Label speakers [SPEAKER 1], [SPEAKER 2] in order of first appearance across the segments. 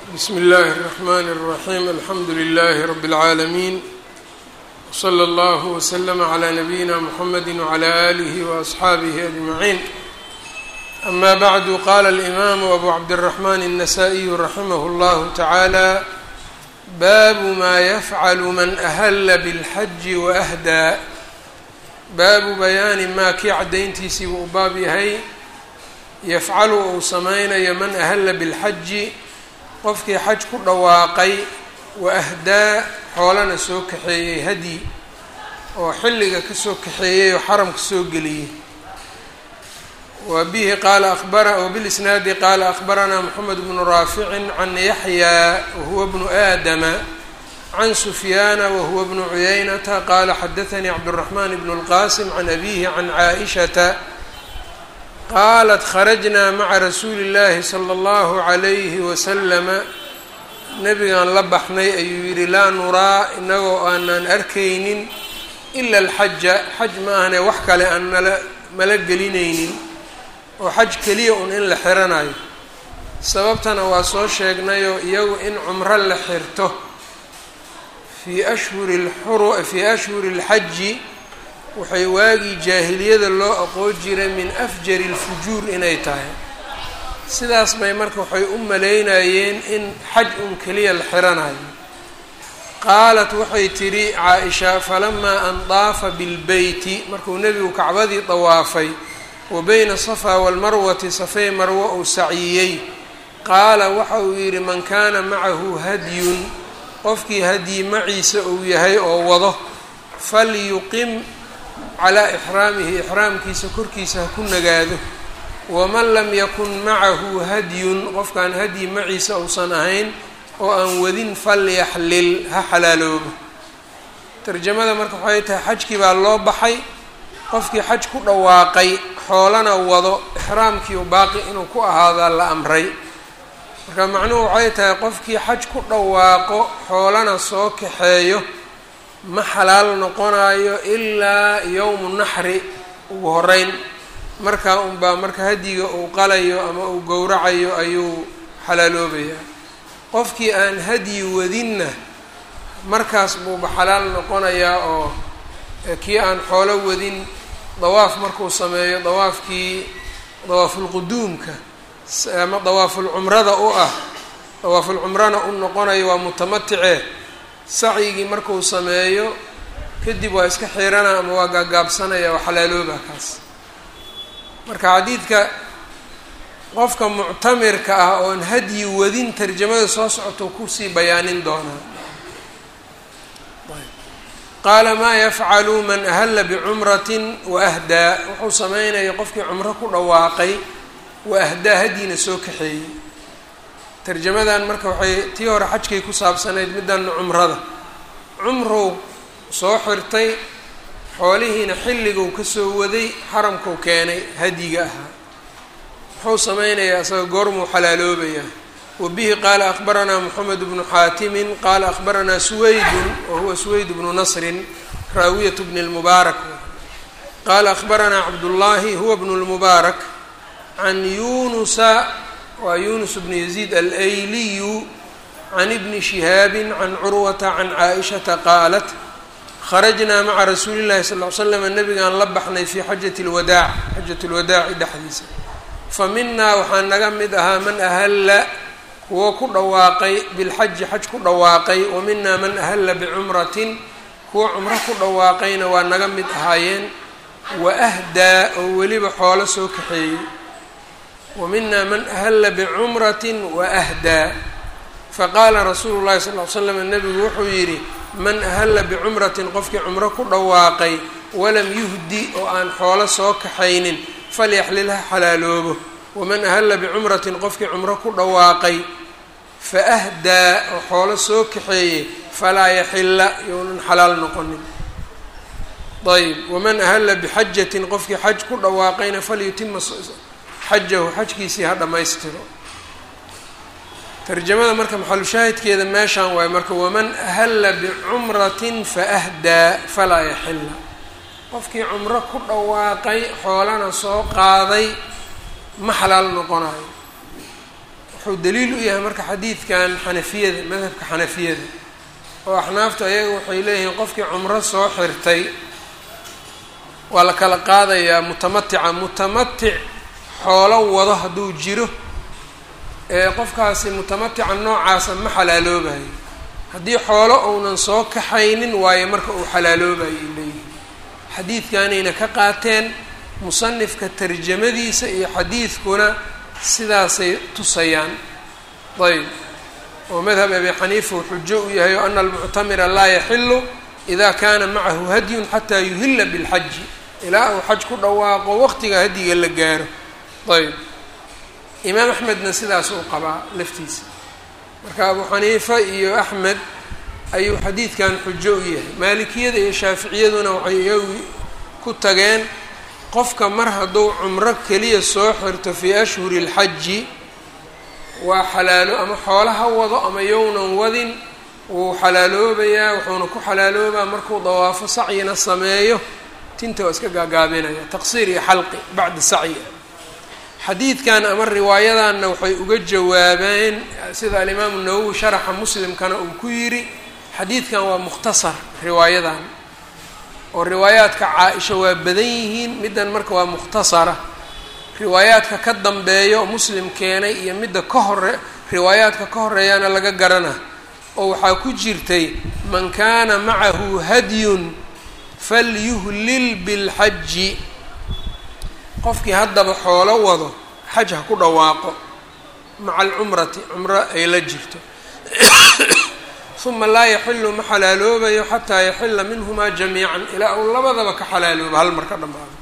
[SPEAKER 1] bsmi اllahi الرحmn الرaحيم alxamdu لlh رb العaalمين وslى اllه وslm عlى نbyina mحamedi وعlى آlih وأصxaabih أجمعين أma bعd qala الإmam أbu cabdالرحmn النsائي raximh اllah taعalى bab ma yfعl man أhla bالxaji وأhdى baabu bayaani maa kii caddayntiisii buu u baab yahay yafcalu uu samaynayo man ahalla bilxaji qofkii xaj ku dhawaaqay wa ahdaa xoolana soo kaxeeyey hadyi oo xilliga kasoo kaxeeyey oo xaramka soo geliyey wa bihi qaala abara wbilisnaadi qaala akhbaranaa moxamed bnu raaficin can yaxyaa wahuwa bnu aadama can sufyaana wahuwa bnu cuyaynata qaala xadaanii cabdالraxman bn اlqasim can abihi can caaishata qaalat kharajnaa maca rasuuli اllahi salى اllahu عalayhi waslama nabigaan la baxnay ayuu yidhi laa nuraa inagoo aanaan arkaynin ila alxaja xaj ma ahane wax kale aan nala mala gelinaynin oo xaj keliya un in la xiranayo sababtana waa soo sheegnayoo iyagu in cumro la xirto fii ashhuri lxuru fii ashhuri اlxaji waxay waagii jaahiliyada loo aqoon jiray min afjari اlfujuur inay tahay sidaas bay marka waxay u malaynayeen in xaj un keliya la xiranayo qaalat waxay tidhi caa-isha falamaa an daafa bilbeyti markuu nebigu kacbadii dawaafay wa beyna safaa walmarwati safey marwo uu saciyey qaala waxa uu yidhi man kaana macahu hadyun qofkii hadyi maciisa uu yahay oo wado falyuqim calaa ixraamihi ixraamkiisa korkiisa ha ku nagaado waman lam yakun macahu hadyun qofkaan hadyi maciisa uusan ahayn oo aan wadin falyaxlil ha xalaaloobo tarjamada marka waxay tahay xajkii baa loo baxay qofkii xaj ku dhawaaqay xoolana wado ixraamkii u baaqi inuu ku ahaadaa la amray marka macnuhu waxay tahay qofkii xaj ku dhawaaqo xoolana soo kaxeeyo ma xalaal noqonayo ilaa yowmu naxri ugu horeyn markaa unbaa marka hadyiga uu qalayo ama uu gowracayo ayuu xalaaloobayaa qofkii aan hadyi wadinna markaas buuba xalaal noqonayaa oo kii aan xoolo wadin dawaaf markuu sameeyo dawaafkii dawaafulquduumka ama dawaafulcumrada u ah dawaafulcumrana u noqonayo waa mutamaticee sacyigii markuu sameeyo kadib waa iska xiirana ama waa gaagaabsanaya waa xalaalooba kaas marka xadiidka qofka muctamirka ah oon hadyi wadin tarjamada soo socoto kusii bayaanin doonaa qaala maa yafcalu man ahalla bicumratin wa ahdaa wuxuu sameynaya qofkii cumro ku dhawaaqay wa ahdaa hadyina soo kaxeeyey tarjamadan marka waxay tii hore xajkay ku saabsanayd middanna cumrada cumrow soo xirtay xoolihiina xilliguu kasoo waday xaramkuu keenay hadyiga ahaa muxuu sameynayaa isaga goormuu xalaaloobayaa wa bihi qaala akhbaranaa moxamed bnu xaatimin qaala akhbaranaa suwaydun wa huwa suwayd bnu nasrin raawiyat bni lmubaarak qaala akhbaranaa cabdullaahi huwa bnu lmubaarak can yunusa waa yunus bnu yaziid alayliyu can ibni shihaabin can curwata can caaishata qaalat kharajnaa maca rasuuli llahi sal ll ly slam nabigaan la baxnay fii xajati lwadaac xajat lwadaaci dhexdiisa fa minaa waxaa naga mid ahaa man ahalla kuwo ku dhawaaqay bilxaji xaj ku dhawaaqay wa minaa man ahalla bicumratin kuwo cumro ku dhawaaqayna waa naga mid ahaayeen wa ahdaa oo weliba xoolo soo kaxeeyey wa minaa man ahalla bicumratin wa ahdaa faqaala rasuulu llahi sal ly slam nabigu wuxuu yidhi man ahalla bicumratin qofkii cumro ku dhawaaqay walam yuhdi oo aan xoolo soo kaxaynin falyaxlil ha xalaaloobo waman ahalla bicumratin qofkii cumro ku dhawaaqay fa ahdaa oo xoolo soo kaxeeyey falaa yaxilla younan xalaal noqonin ayb waman ahalla bixajatin qofkii xaj ku dhawaaqayna falyutima xajahu xajkiisii ha dhammaystiro tarjamada marka maxalushaahidkeeda meeshaan waayo marka waman ahalla bicumratin faahdaa falaa yaxilla qofkii cumro ku dhawaaqay xoolana soo qaaday ma xalaal noqonayo wuxuu daliil u yahay marka xadiidkan xanafiyada madhabka xanafiyada oo axnaaftu ayaga waxay leeyihiin qofkii cumro soo xirtay waa la kala qaadayaa mutamatica mutamatic xoolo wado hadduu jiro ee qofkaasi mutamatica noocaasa ma xalaaloobayo haddii xoolo uunan soo kaxaynin waayo marka uu xalaaloobayo ay leeyihiin xadiidkanayna ka qaateen musanifka tarjamadiisa iyo xadiidkuna sidaasay tusayaan ayb oo madhab abi xaniifa uu xujo u yahay o ana almuctamira laa yaxilu ida kana macahu hadyun xataa yuhila bilxaji ilaa uu xaj ku dhawaaqo waqtiga hadyiga la gaaro ayb imaam axmedna sidaas uu qabaa laftiisa marka abu xaniifa iyo axmed ayuu xadiidkan xujo u yahay maalikiyada iyo shaaficiyaduna waxay iyagu ku tageen qofka mar hadduu cumro keliya soo xirto fii ashhuri اlxaji waa xalaalo ama xoolaha wado ama yownan wadin wuu xalaaloobayaa wuxuuna ku xalaaloobaa markuu dawaafo sacyina sameeyo tinta waa iska gaagaabinaya taqsiir iyo xalqi bacda sacyi xadiidkan ama riwaayadanna waxay uga jawaabeen sida alimaamu nawowi sharaxa muslimkana uu ku yidhi xadiidkan waa mukhtasar riwaayadan oo riwaayaadka caa-isha waa badan yihiin middan marka waa mukhtasara riwaayaadka ka dambeeya oo muslim keenay iyo midda ka hore riwaayaadka ka horeeyaana laga garana oo waxaa ku jirtay man kaana macahu hadyun falyuhlil bilxaji qofkii haddaba xoolo wado xaj ha ku dhawaaqo maca alcumrati cumro ay la jirto uma laa yaxilu ma xalaaloobayo xataa yaxila minhumaa jamiican ilaa uu labadaba ka xalaaloobo hal mar ka dhamaado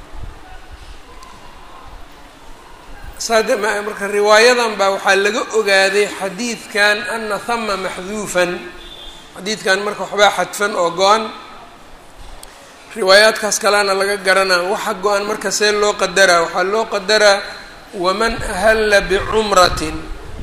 [SPEAKER 1] saade marka riwaayadan baa waxaa laga ogaaday xadiidkan ana hama maxduufan xadiidkan marka waxbaa xadfan oo go-an riwaayaadkaas kalena laga garanaa waxa go-an marka see loo qadaraa waxaa loo qadaraa waman ahalla bicumratin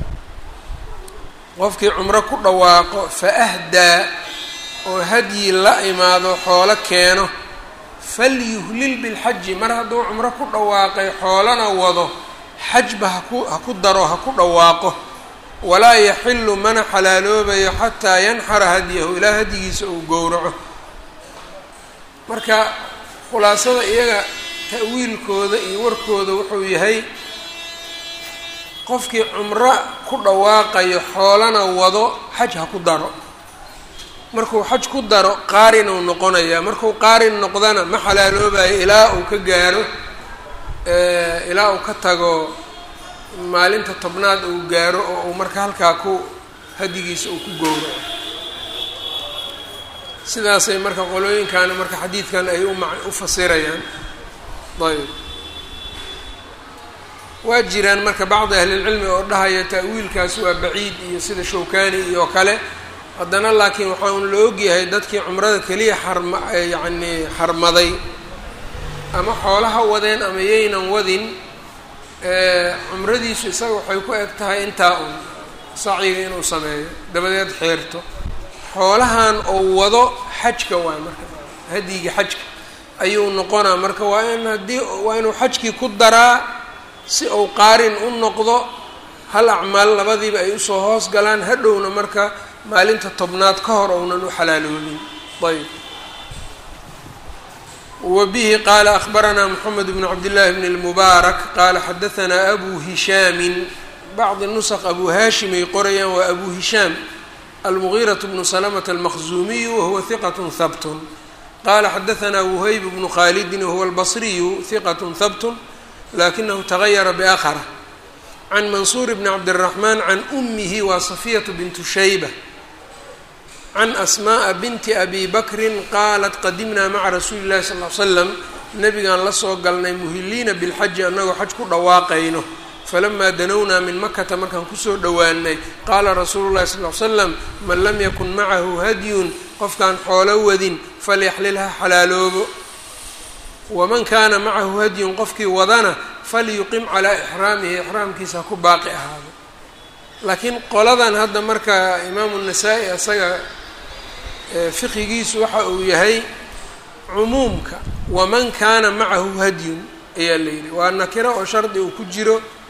[SPEAKER 1] qofkii cumro ku dhawaaqo fa ahdaa oo hadyi la imaado xoolo keeno falyuhlil bilxaji mar hadduu cumro ku dhawaaqay xoolana wado xajba haku ha ku daro ha ku dhawaaqo walaa yaxilu mana xalaaloobayo xataa yanxara hadyahu ilaa hadyigiisa uu gowraco marka khulaasada iyaga ta'wiilkooda iyo warkooda wuxuu yahay qofkii cumro ku dhawaaqayo xoolana wado xaj ha ku daro markuu xaj ku daro qaarin uu noqonayaa markuu qaarin noqdana ma xalaaloobayo ilaa uu ka gaaro ilaa uu ka tago maalinta tobnaad uu gaaro oo uu marka halkaa ku hadigiisa uu ku gowraco sidaasay marka qolooyinkaana marka xadiidkan ay uma u fasirayaan ayb waa jiraan marka bacdi ahlilcilmi oo dhahaya ta'wiilkaas waa baciid iyo sida shawkani iyo kale haddana laakiin waxaa un la ogyahay dadkii cumrada keliya xarma yacni xarmaday ama xoolaha wadeen ama yaynan wadin cumradiisu isaga waxay ku eg tahay intaa un sacyiga inuu sameeyo dabadeed xeerto xoolahan oo wado xajka waay marka hadyiga xajka ayuu noqonaa marka waa in haddii waa inuu xajkii ku daraa si uu qaarin u noqdo hal acmaal labadiiba ay usoo hoos galaan hadhowna marka maalinta tobnaad ka hor ounan u xalaaloolin ayb wa bihi qaala akhbaranaa moxamed bnu cabdillaahi bn اlmubaarak qaala xadahanaa abu hishaamin bacdi nusq abu haashim ay qorayaan waa abu hishaam almugiiraة bnu salamة almaqzuumiyu wahuwa hiqat habt qala xadahanaa wuhayb bnu khaalidin wahuwa albasriyu hiqat habt lakinahu tagayara biakhara can mansuur bni cabdالraxmaan can umihi waa safiyatu bintu shayba can asmaءa binti abi bakrin qaalat qadimnaa maca rasuuli اllahi sal l slam nabigaan la soo galnay muhiliina bilxaji annagoo xaj ku dhawaaqayno falamaa danownaa min makata markaan kusoo dhowaanay qaala rasuulu llahi sal l slam man lam yakun macahu hadyun qofkaan xoolo wadin falyaxlil ha xalaaloobo waman kaana macahu hadyun qofkii wadana falyuqim calaa ixraamihi ixraamkiisa ha ku baaqi ahaado laakiin qoladan hadda marka imaamu nasaa-i asaga fiqigiisu waxa uu yahay cumuumka waman kaana macahu hadyun ayaa la yidhi waa nakiro oo shardi uu ku jiro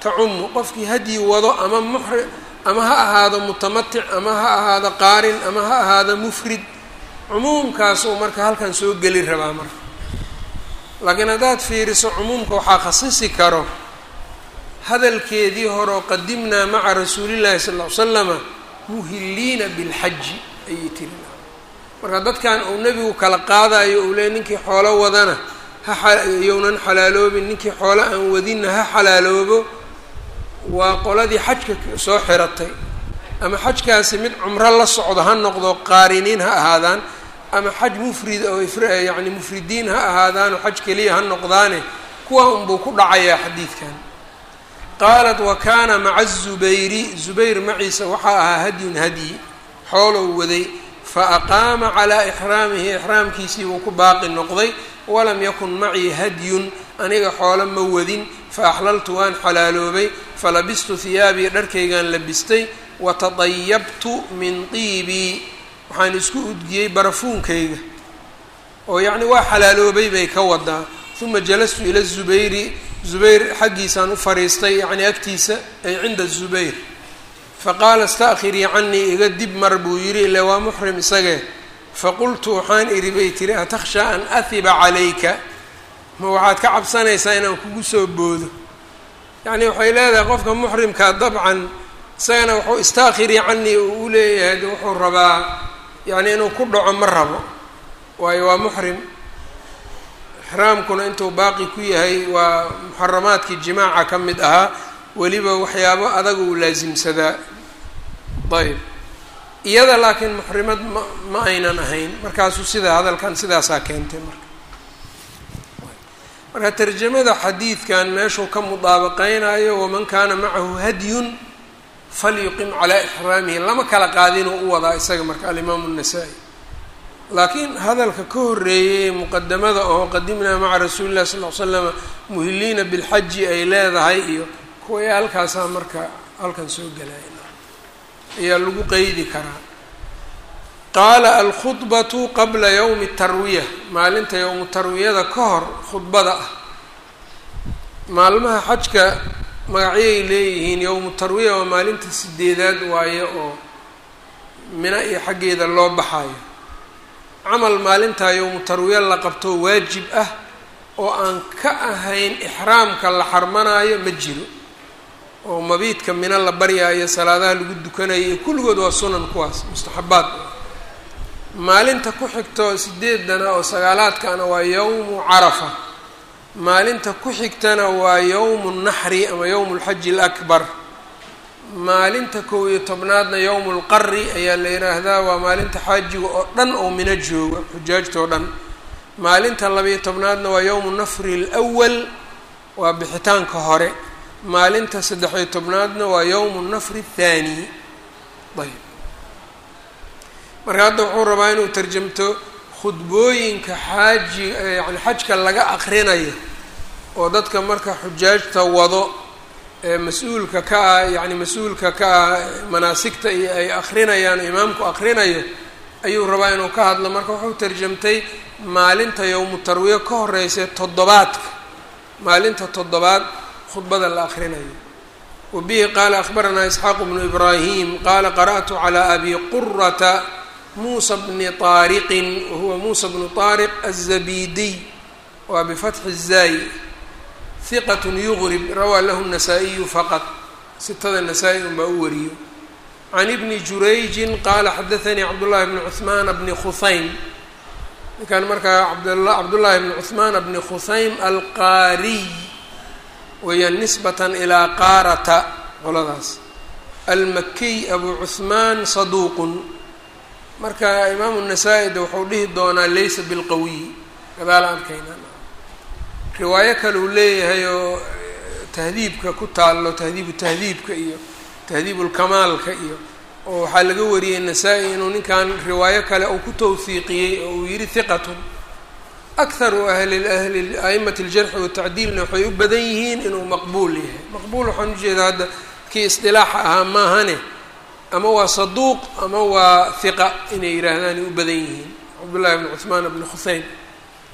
[SPEAKER 1] tacumu qofkii hadyi wado ama muxri ama ha ahaado mutamatic ama ha ahaado qaarin ama ha ahaado mufrid cumuumkaasuu marka halkan soo geli rabaa marka laakiin haddaad fiiriso cumuumka waxaa khasisi karo hadalkeedii hore oo qadimnaa maca rasuulillahi sal ll ly slama muhiliina bilxaji ayay tiri marka dadkan uu nebigu kala qaadayo uu leey ninkii xoolo wadana hayownan xalaaloobin ninkii xoolo aan wadinna ha xalaaloobo waa qoladii xajka soo xiratay ama xajkaasi mid cumro la socdo ha noqdo qaariniin ha ahaadaan ama xaj mufrid oo yacni mufridiin ha ahaadaanoo xaj keliya ha noqdaane kuwa unbuu ku dhacayaa xadiidkan qaalat wa kaana maca zubayri zubayr maciisa waxaa ahaa hadyun hadyi xoolow waday fa aqaama calaa ixraamihi ixraamkiisii buu ku baaqi noqday walam yakun macii hadyun aniga xoolo ma wadin fa axlaltu waan xalaaloobay falabistu hiyaabii dharkaygaan labistay watadayabtu min tiibii waxaan isku udgiyey barafuunkayga oo yacni waa xalaaloobay bay ka wadaa uma jalastu ila zubayri zubayr xaggiisaan u fariistay yacni agtiisa ay cinda zubayr faqaala ista'khirii canii iga dib mar buu yidhi ile waa muxrim isagee faqultu waxaan idhi bay tiri atakhshaa an ahiba calayka ma waxaad ka cabsanaysaa inaan kugu soo boodo yacni waxay leedahay qofka muxrimkaa dabcan isagana wuxuu istaakhiri canii uu u leeyahay de wuxuu rabaa yacni inuu ku dhaco ma rabo waayo waa muxrim ixraamkuna intuu baaqi ku yahay waa muxaramaadkii jimaaca ka mid ahaa weliba waxyaabo adag uu laasimsadaa ayb iyada laakiin muxrimad ma ma aynan ahayn markaasuu sidaa hadalkan sidaasaa keentay marka marka tarjamada xadiidkan meeshuu ka mudaabaqeynayo waman kaana macahu hadyun falyuqim calaa ixraamihi lama kala qaadinuu u wadaa isaga marka alimaamu الnasaa-i laakiin hadalka ka horeeyey muqadamada oo qadimnaa maca rasuuli llahi sal l slama muhiliina bilxaji ay leedahay iyo kuway halkaasaa marka halkan soo gelaya ayaa lagu qeydi karaa qaala alkhudbatu qabla yowmi tarwiya maalinta yowmu tarwiyada ka hor khudbada ah maalmaha xajka magacyay leeyihiin yowmu tarwiya waa maalinta sideedaad waaye oo mina iyo xaggeeda loo baxayo camal maalintaa yowmu tarwiya la qabto waajib ah oo aan ka ahayn ixraamka la xarmanaayo ma jiro oo mabiidka mina la baryaayo salaadaha lagu dukanayo iyo kulligood waa sunan kuwaas mustaxabaad maalinta ku xigto sideedana oo sagaalaadkana waa yowmu carafa maalinta ku xigtana waa yowmu naxri ama yowmu lxaji alakbar maalinta kow iyo tobnaadna yowmu lqari ayaa la yidhaahdaa waa maalinta xaajiga oo dhan oo mino jooga xujaajta oo dhan maalinta labayo tobnaadna waa yowmu nafri lwal waa bixitaanka hore maalinta saddex-iyo tobnaadna waa yowmu nafri athaani ayb marka hadda wuxuu rabaa inuu tarjamto khudbooyinka xaaji yani xajka laga aqrinayo oo dadka marka xujaajta wado ee mas-uulka ka ah yacni mas-uulka ka ah manaasigta iyo ay akrinayaan imaamku akrinayo ayuu rabaa inuu ka hadlo marka wuxuu tarjamtay maalinta yowmu tarwiya ka horeysa toddobaadka maalinta toddobaad khudbada la akrinayo wa bihi qaala akhbaranaa isxaaqu bnu ibraahim qaala qara'tu calaa abi qurata muusa bni taariqin wahuwa muusa bnu taariq aلzabidiy waa bifatxi الzaayi hiqat yugrib rawaa lahu الnasaa-iyu faqad sitada nasaa-i unbaa u wariyo can ibni jurayjin qaala xadaanii cabdullahi bni cuhmaana bni khuhaym ninkan markaa cabdullaahi bni cuhmaana bni khuhaym alqaariy weeyaan nisbatan ilaa qaarata qoladaas almakiy abu cuhmaan saduuqun marka imaamu nasaa-i de wuxuu dhihi doonaa laysa bilqawiy gadaala arkayna riwaayo kale uu leeyahay oo tahdiibka ku taallo tahdiibu tahdiibka iyo tahdiibulkamaalka iyo oo waxaa laga wariyey nasaa-i inuu ninkan riwaayo kale uu ku tawhiiqiyey oo uu yihi hiqatun akharu ahli ahli a'imati aljarxi watacdiilna waxay u badan yihiin inuu maqbuul yahay maqbuul waxaan ujeedaa hadda kii isdilaaxa ahaa maahane ama waa saduuq ama waa hiqa inay yidhaahdaan ay u badan yihiin cabdullahi bni cuhmaan bni khuseyn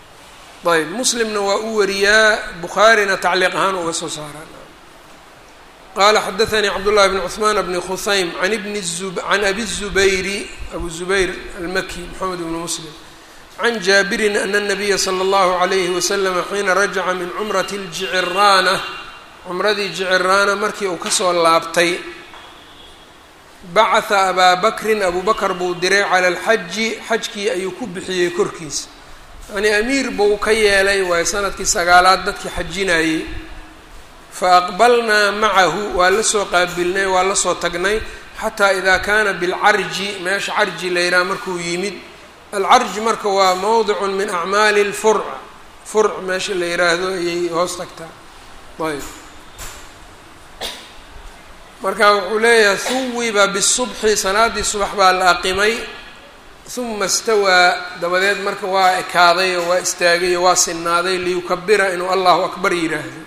[SPEAKER 1] ayb muslimna waa u wariyaa bukhaarina tacliiq ahaan uga soo saaraan qala xadaثnii cabdالlahi bn cثman bni khusaym an bni can abi الzubayri abu zubayr almaki mxamed bn muslim can jaabirin ana الnabiya slى اllahu عalayhi waslm xiina rajaca min cumrati اljiciraana cumradii jiciraana markii uu kasoo laabtay bacatha abaa bakrin abu bakr buu diray cala alxaji xajkii ayuu ku bixiyey korkiisa yacnii amiir buu ka yeelay waayo sanadkii sagaalaad dadkii xajinayey fa aqbalnaa macahu waa la soo qaabilnay waa la soo tagnay xataa idaa kaana bilcarji meesha carji la yidhaha markuu yimid alcarji marka waa mowdicun min acmaali lfurc furc meesha la yidhaahdo ayay hoos tagtaa ayb marka wuxuu leeyahay huwiba bisubxi salaadii subax baa la aqimay huma istawaa dabadeed marka waa ekaaday oo waa istaagay oo waa sinaaday liyukabira inuu allahu akbar yidhaahdo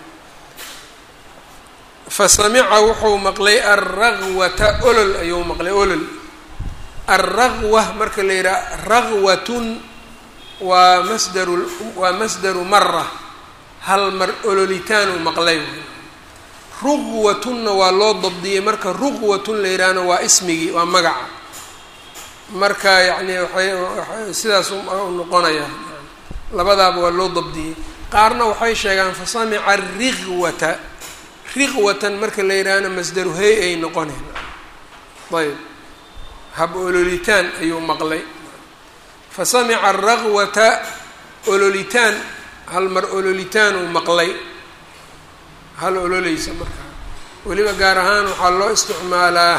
[SPEAKER 1] fa samica wuxuu maqlay alragwata olol ayuu maqlay olol alragwa marka la yidhaha ragwatun waa masdaru waa masdaru mara hal mar ololitaanuu maqlay ruqwatunna waa loo dabdiyey marka ruqwatun la yidhaahna waa ismigii waa magaca marka yacni waxay sidaas u noqonaya labadaaba waa loo dabdiyey qaarna waxay sheegaan fa samica riqwata riqwatan marka la yidhaahna masdaru hey ay noqoneen ayb hab ololitaan ayuu maqlay fa samica araqwata ololitaan hal mar ololitaan uu maqlay hal ololeysa markaa weliba gaar ahaan waxaa loo isticmaalaa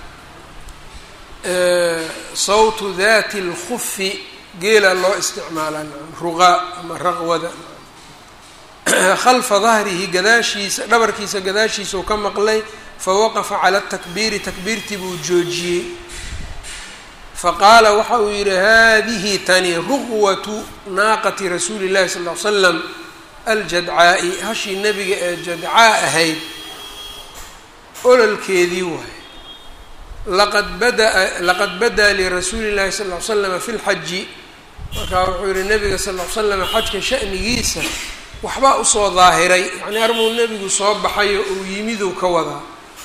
[SPEAKER 1] sawtu dati اlkufi geela loo isticmaalaa ruqaa ama raqwada khalfa dahrihi gadaashiisa dhabarkiisa gadaashiisa uu ka maqlay fawaqafa cala takbiiri takbiirtii buu joojiyey faqaala waxa uu yihi hadihi tani ruqwatu naaqati rasuuli اllahi sal ly slam aljadcaa-i hashii nebiga ee jadcaa ahayd ololkeedii waaye laqad badaa laqad badaa lirasuuli llahi sal ly slama fi lxaji markaa wuxuu yihi nebiga sal ly slama xajka sha'nigiisa waxbaa usoo daahiray yacnii armuu nebigu soo baxayo uu yimiduu ka wadaa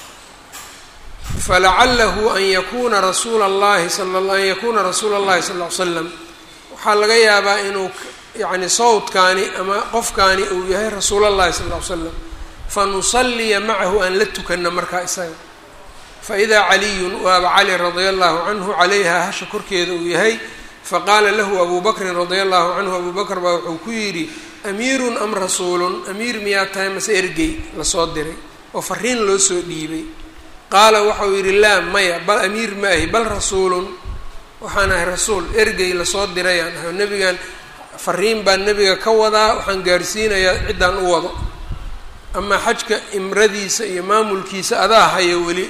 [SPEAKER 1] falacalahu an yakuna rasuula allahi an yakuuna rasuula اllahi sal ly slam waxaa laga yaabaa inuu yacni sawdkaani ama qofkaani uu yahay rasuul allahi sal ll ly slam fanusaliya macahu aan la tukano markaa isaga faidaa caliyun waaba cali radia allahu canhu calayha hasha korkeeda uu yahay faqaala lahu abu bakrin radia allahu canhu abu bakr baa wuxuu ku yidhi amiirun am rasuulun amiir miyaa tahay mase ergey lasoo diray oo fariin loo soo dhiibay qaala waxau yidhi laa maya bal amiir ma ahi bal rasuulun waxaan ahay rasuul ergey lasoo dirayaan ahay nebigan fariin baan nebiga ka wadaa waxaan gaarsiinayaa ciddaan u wado amaa xajka imradiisa iyo maamulkiisa adaa haya weli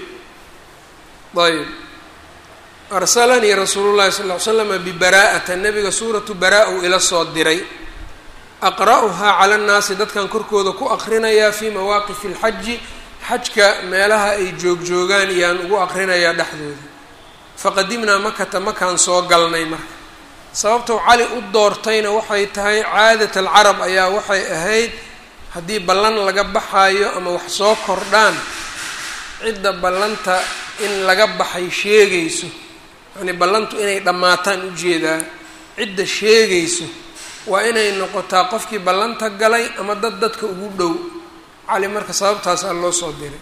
[SPEAKER 1] ayb arsalanii rasuulu llahi sal ly slama bibaraa'ata nebiga suuratu baraa uu ila soo diray aqra'uhaa cala nnaasi dadkan korkooda ku aqrinayaa fii mawaaqifi alxaji xajka meelaha ay joogjoogaan iyaan ugu aqrinayaa dhexdooda faqadimnaa makata makaan soo galnay marka sababtou cali u doortayna waxay tahay caadat alcarab ayaa waxay ahayd haddii ballan laga baxaayo ama wax soo kordhaan cidda ballanta in laga baxay sheegayso yacnii ballantu inay dhammaataan ujeedaa cidda sheegayso waa inay noqotaa qofkii ballanta galay ama dad dadka ugu dhow cali marka sababtaasaa loo soo diray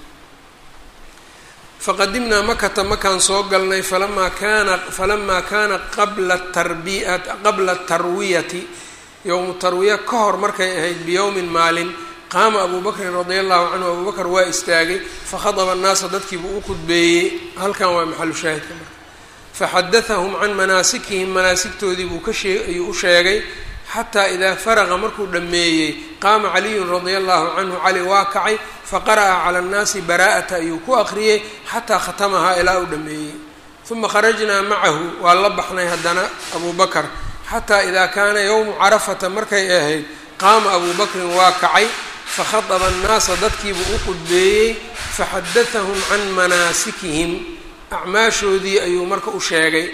[SPEAKER 1] faqadimnaa makata makaan soo galnay falamaa kaana falamaa kaana qabla tarbiya qabla tarwiyati yowmu tarwiya ka hor markay ahayd biyowmin maalin qaama abuu bakrin radia allahu canhu abuu bakr waa istaagay fakhadaba annaasa dadkiibuu u khudbeeyey halkan waa maxalu shaahidka marka faxadatahum can manaasikihim manaasigtoodii buu ka shee ayuu u sheegay xataa idaa faraqa markuu dhammeeyey qaama caliyun radia allahu canhu cali waa kacay faqara'a cala annaasi baraa'ata ayuu ku aqriyey xataa khatamahaa ilaa uu dhammeeyey uma kharajnaa macahu waa la baxnay haddana abuu bakar xataa idaa kaana yowmu carafata markay ahayd qaama abuu bakrin waa kacay fakhadaba annaasa dadkiibuu u qudbeeyey faxadatahum can manaasikihim acmaashoodii ayuu marka u sheegay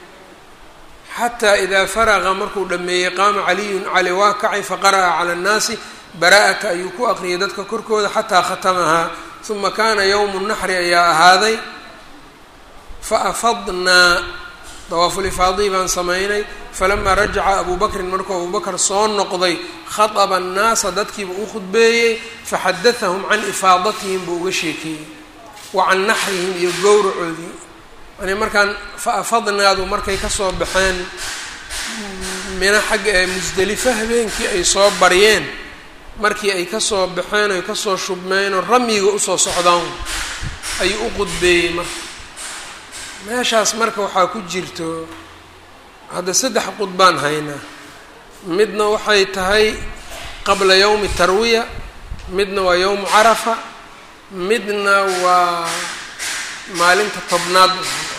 [SPEAKER 1] xataa idaa faraqa markuu dhammeeyey qaama caliyun cali waa kacay faqara'a cala annaasi baraa'ata ayuu ku aqriyay dadka korkooda xataa khatamahaa uma kaana yowmu naxri ayaa ahaaday fa afadnaa dawaafulifaadii baan samaynay falamaa rajaca abuu bakrin markuu abuu bakr soo noqday khaطaba annaasa dadkiiba u khudbeeyey faxadathahum can ifaadatihim buu uga sheekeeyey wa can naxrihim iyo gowracoodii yani markaan fa afadnaadu markay kasoo baxeen mina xagga ee musdelifa habeenkii ay soo baryeen markii ay kasoo baxeen oy kasoo shubmeenoo ramyiga usoo socdaan ayuu u qudbeeyey marka meeshaas marka waxaa ku jirto hadda saddex qudbaan haynaa midna waxay tahay qabla yowmi tarwiya midna waa yowmu carafa midna waa maalinta tobnaad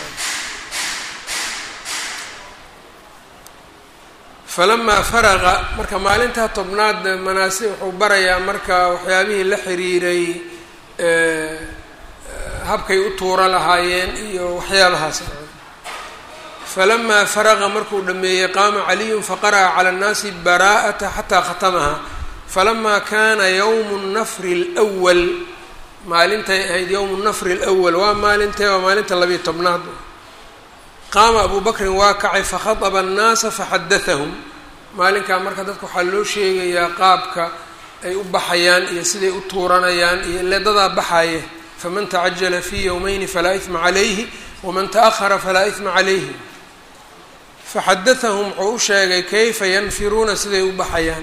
[SPEAKER 1] falamaa faraqa marka maalintaa tobnaad manaasi wuxuu barayaa marka waxyaabihii la xiriiray habkay u tuuro lahaayeen iyo waxyaabahaas falamaa faraqa markuu dhameeyey qaama caliyun faqara'a cala annaasi baraa'ata xataa khatamaha falamaa kaana yowmu nafri اlwal maalintay ahayd yowmu nafri اlwal waa maalintee waa maalinta labiiyo tobnaad qaama abuu bakrin waa kacay fakhaطba annaasa faxadathahum maalinkaa marka dadka waxaa loo sheegayaa qaabka ay u baxayaan iyo siday u tuuranayaan iyo leedadaa baxaye faman tacajala fii yowmayni falaa isma calayhi waman taأhara falaa isma calayhi faxadathahum wuxuu u sheegay kayfa yanfiruuna siday u baxayaan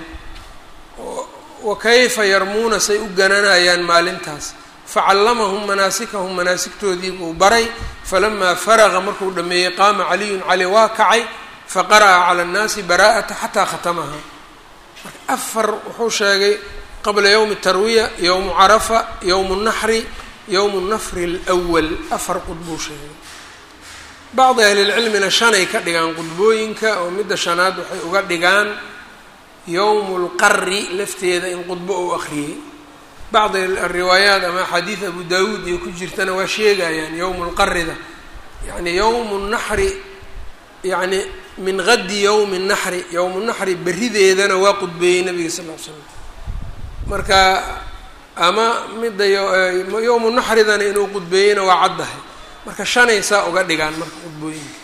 [SPEAKER 1] wa kayfa yarmuuna say u gananayaan maalintaas facallamahum manaasikahum manaasigtoodii buu baray falamaa faraqa markuu dhameeyey qaama caliyun cali waa kacay faqara'a cala annaasi baraa'ata xataa khatamaha marka afar wuxuu sheegay qabla yowmi tarwiya yowmu carafa yowmu naxri yowmu nafri اlwal afar qudbuu sheegay bacdi ahlilcilmina shanay ka dhigaan qudbooyinka oo midda shanaad waxay uga dhigaan yowmu lqari lafteeda in qudbo uu akhriyey bacdi ariwaayaat ama axaadiid abu daawuud iyo ku jirtana waa sheegayaan yowmu lqarida yani yowmu naxri yani min gadi yowmi naxri yowmu naxri berideedana waa qudbeeyey nabiga sal l slam marka ama midda yowmu naxridana inuu qudbeeyeyna waa caddahay marka shanay saa uga dhigaan marka qudbooyinka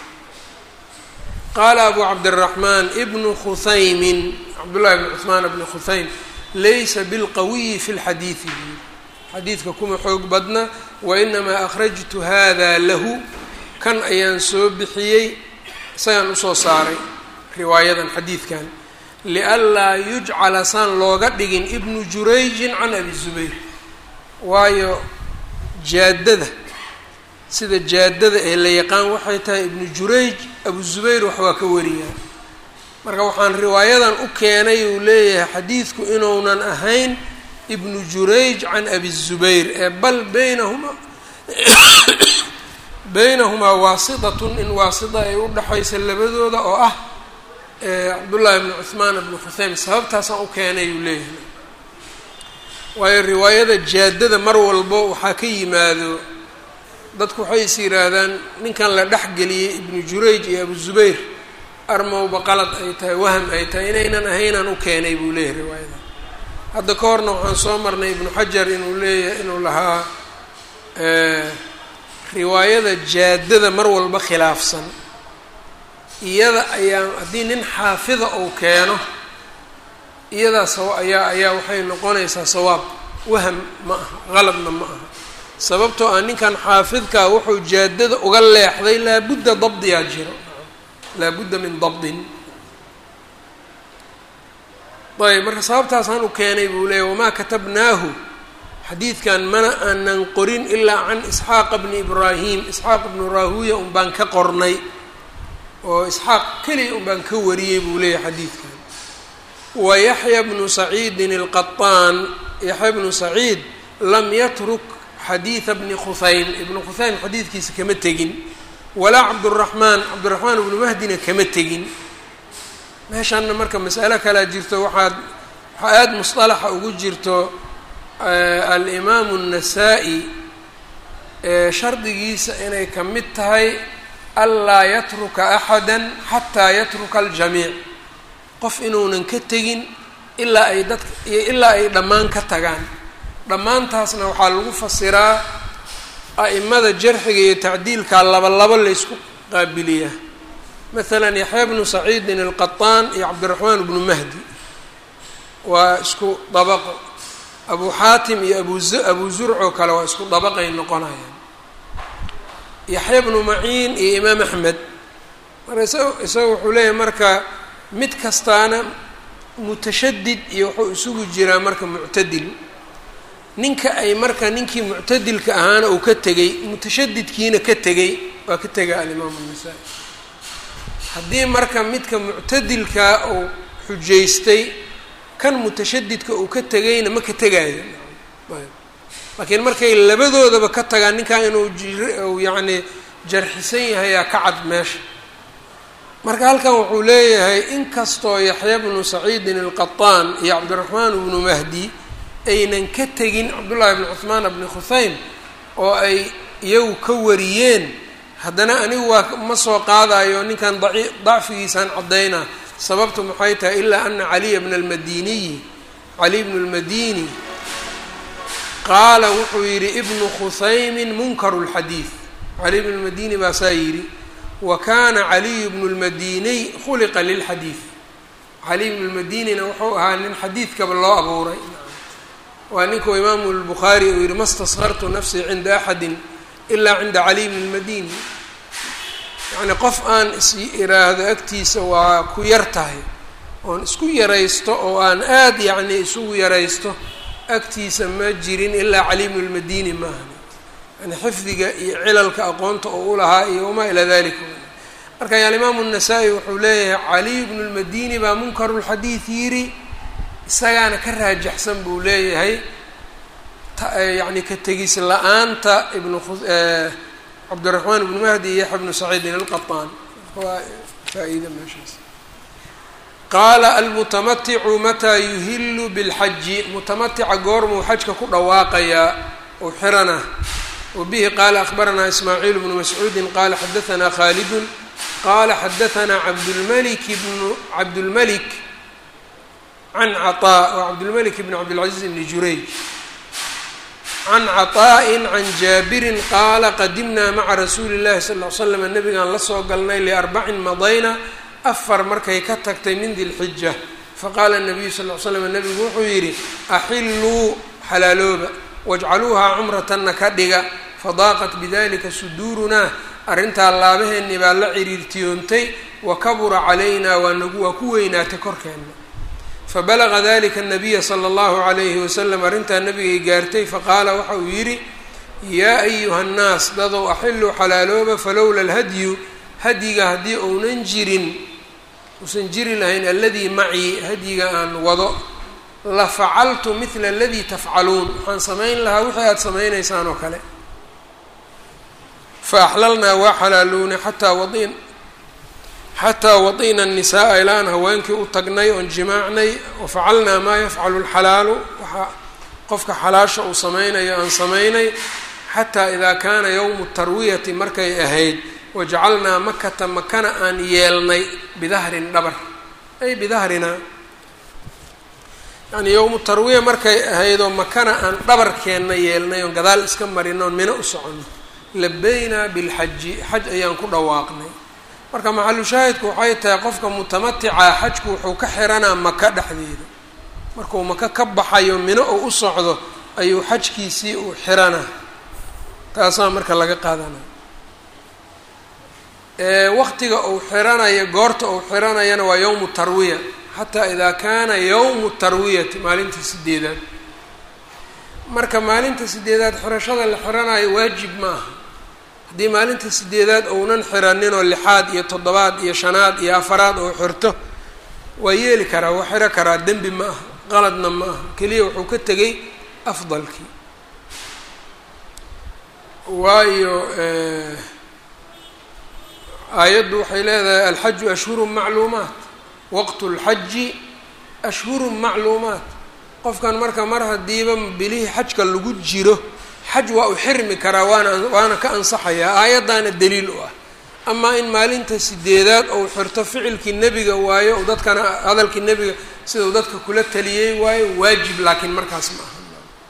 [SPEAKER 1] qaala abu cabdiraxmaan ibnu khusaymin cabdullahi bn cuثmaan bni khusaym laysa bilqawiyi fi lxadiidi xadiidka kuma xoog badna wainamaa akhrajtu hada lahu kan ayaan soo bixiyey isagaan usoo saaray riwaayadan xadiidkan lianlaa yujcala saan looga dhigin ibnu jurayjin can abi zubayr waayo jaadada sida jaadada ee la yaqaan waxay tahay ibnu jurayj abu zubayr wax waa ka wariyaa marka waxaan riwaayadan u keenay uu leeyahay xadiidku inuunan ahayn ibnu jurayj can abi zubayr ee bal baynahumaa baynahumaa waasitatun in waasita ay u dhexaysa labadooda oo ah cabdullaahi bnu cuhmaan bnu khuseym sababtaasaan u keenay uu leeyahay waayo riwaayada jaadada mar walbo waxaa ka yimaado dadku waxay is yidhaahdaan ninkan la dhexgeliyey ibnu jurayj iyo abu zubayr armowba qalad ay tahay waham ay tahay inaynan ahaynaan u keenay buu leeyahay riwaayada hadda ka horna waxaan soo marnay ibnu xajar inuu leeyahay inuu lahaa riwaayada jaadada mar walba khilaafsan iyada ayaa haddii nin xaafida uu keeno iyadaa sawa ayaa ayaa waxay noqonaysaa sawaab waham ma aha qaladna ma aha sababtoo ah ninkan xaafidkaa wuxuu jaadada uga leexday laabudda dabdiyaa jiro laabudda min dabdin ayb marka sababtaasaan u keenay buu leeyay wamaa katabnaahu xadiidkan mana aanan qorin ilaa can isxaaqa bni ibraahim isxaaq ibnu raahuya un baan ka qornay oo isxaaq keliya un baan ka wariyey buu leeyahay xadiidkan wa yaxya bnu saciidin alqaطaan yaxya bnu saciid lam yatruk xadiida bni khusaym ibnu khusaym xadiidkiisa kama tegin walaa cabduraxmaan cabdiraxmaan ibnu mahdina kama tegin meeshaanna marka mas'alo kalaa jirto waxaad waxaa aada musطalaxa ugu jirto alimaamu الnasaa-i shardigiisa inay ka mid tahay anlaa yatruka axada xataa yatruka aljamiic qof inuunan ka tegin ilaa ay dadka ilaa ay dhammaan ka tagaan dhammaantaasna waxaa lagu fasiraa a'imada jarxiga iyo tacdiilka laba labo laysku qaabiliyaa masalan yaxya bnu saciidin alqaطaan iyo cabdiraxmaan bnu mahdi waa isku dabaqo abu xaatim iyo abu abu zurcoo kale waa isku dabaqay noqonayaan yaxya bnu maciin iyo imaam axmed marka isa isaga wuxuu leeyahay marka mid kastaana mutashadid iyo wuxuu isugu jiraa marka muctadil ninka ay marka ninkii muctadilka ahaana uu ka tegey mutashadidkiina ka tegey waa ka tega alimaamu الnasaa-i haddii marka midka muctadilkaa uu xujaystay kan mutashadidka uu ka tegayna ma ka tegaayo laakiin markay labadoodaba ka tagaan ninkan inuu uu yacni jarxisan yahayaa ka cad meesha marka halkan wuxuu leeyahay inkastoo yaxya bnu saciidin alqaطaan iyo cabdiraxmaan bnu mahdi aynan ka tegin cabdullaahi bni cuhmaan bni khuhaym oo ay iyagu ka wariyeen haddana anigu waa ma soo qaadayo ninkan daci dacfigiisaan caddaynaa sababtu maxay tahay ilaa ana caliya bna almadiniyi cali bnu lmadini qaala wuxuu yidhi ibnu khusaymin munkaru lxadiid cali bnu lmadini baa saa yidhi wa kana caliyu bnu lmadiniy khuliqa lilxadiid caliy bnu lmadinina wuxuu ahaa nin xadiidkaba loo abuuray waa ninkuu imaamu lbukhaari uu yihi ma staskartu nafsii cinda axadin ilaa cinda caliy bni lmadini yacni qof aan is iraahdo agtiisa waa ku yar tahay oon isku yaraysto oo aan aad yacni isugu yaraysto agtiisa ma jirin ilaa caliy bnu lmadini maaha yani xifdiga iyo cilalka aqoonta oo u lahaa iyo wamaa ilaa dalika marka alimaamu الnasaa-i wuxuu leeyahay caliy bnu lmadini baa munkaru lxadiid yiri isagaana ka raajaxsan buu leeyahay yani ka tegis la-aanta ibnu cabdiraxmaan ibnu mahdi iyo yaxya bnu saciidin alqaطaan waa faa-iida meeshaas qaala almutamaticu mataa yuhilu bilxaji mutamatica goormuu xajka ku dhawaaqayaa ou xirana wabihi qaala akbaranaa ismaaciil bnu mascuudi qaala xadaanaa khaalidun qaala xadaanaa cabdulmalik bnu cabdulmalik can caطaa wa cabdulmalik bn cabdilcaziiz bni jurayj can caطaa'in can jaabirin qaala qadimnaa maca rasuuli llahi sal ll slam nabigaan la soo galnay liarbacin madayna afar markay ka tagtay min dilxija faqaala nabiyu sal l slam nabigu wuxuu yidhi axilluu xalaalooba wajcaluuhaa cumratanna ka dhiga fadaaqat bidalika suduurunaa arrintaa laabaheenni baa la ciriirtiyoontay wa kabura calaynaa waa nagu waa ku weynaatay korkeenna fabalaga dalika anabiya sala allahu calayhi wasalam arrintaa nabigay gaartay faqaala waxa uu yidhi yaa ayuha nnaas dadow axiluu xalaalooba falowla alhadyu hadyiga haddii ounan jirin uusan jiri lahayn aladii macii hadyiga aan wado la facaltu midla aladii tafcaluun waxaan samayn lahaa wixii aada samaynaysaan oo kale fa axlalnaa waa xalaalownay xataa wadin xataa wadi'na الnisaaa ilaan haweenkii u tagnay oon jimaacnay wafacalnaa maa yafcalu اlxalaalu waxaa qofka xalaasha uu samaynayo aan samaynay xataa idaa kaana yowmu tarwiyati markay ahayd wajacalnaa makata makana aan yeelnay bidahrin dhabar ay bidahrinaa yani yowmu tarwiya markay ahaydoo makana aan dhabarkeenna yeelnay oon gadaal iska marin oon mino u soconno labaynaa bilxaji xaj ayaan ku dhawaaqnay marka maxalu shaahidku waxay tahay qofka mutamatica xajku wuxuu ka xiranaa maka dhexdeeda markuu maka ka baxayo mino uu u socdo ayuu xajkiisii uu xiranaa taasaa marka laga qaadanaya waqtiga uu xiranayo goorta uu xiranayana waa yowmu tarwiya xataa idaa kaana yowmu tarwiyati maalinta sideedaad marka maalinta sideedaad xirashada la xiranayo waajib ma aha haddii maalinta sideedaad ounan xiraninoo lixaad iyo toddobaad iyo shanaad iyo afaraad oo xirto waa yeeli karaa waa xiro karaa dembi ma aha qaladna ma aha keliya wuxuu ka tegay afdalkii waayo aayaddu waxay leedahay alxaju ashhuru macluumaat waqtu lxaji ashhuru macluumaat qofkan marka mar haddiiba bilihii xajka lagu jiro xaj waa u xirmi karaa waana waana ka ansaxayaa aayaddaana daliil u ah amaa in maalinta sideedaad ou xirto ficilkii nebiga waayo u dadkana hadalkii nebiga sidau dadka kula taliyey waayo waajib laakiin markaas ma aha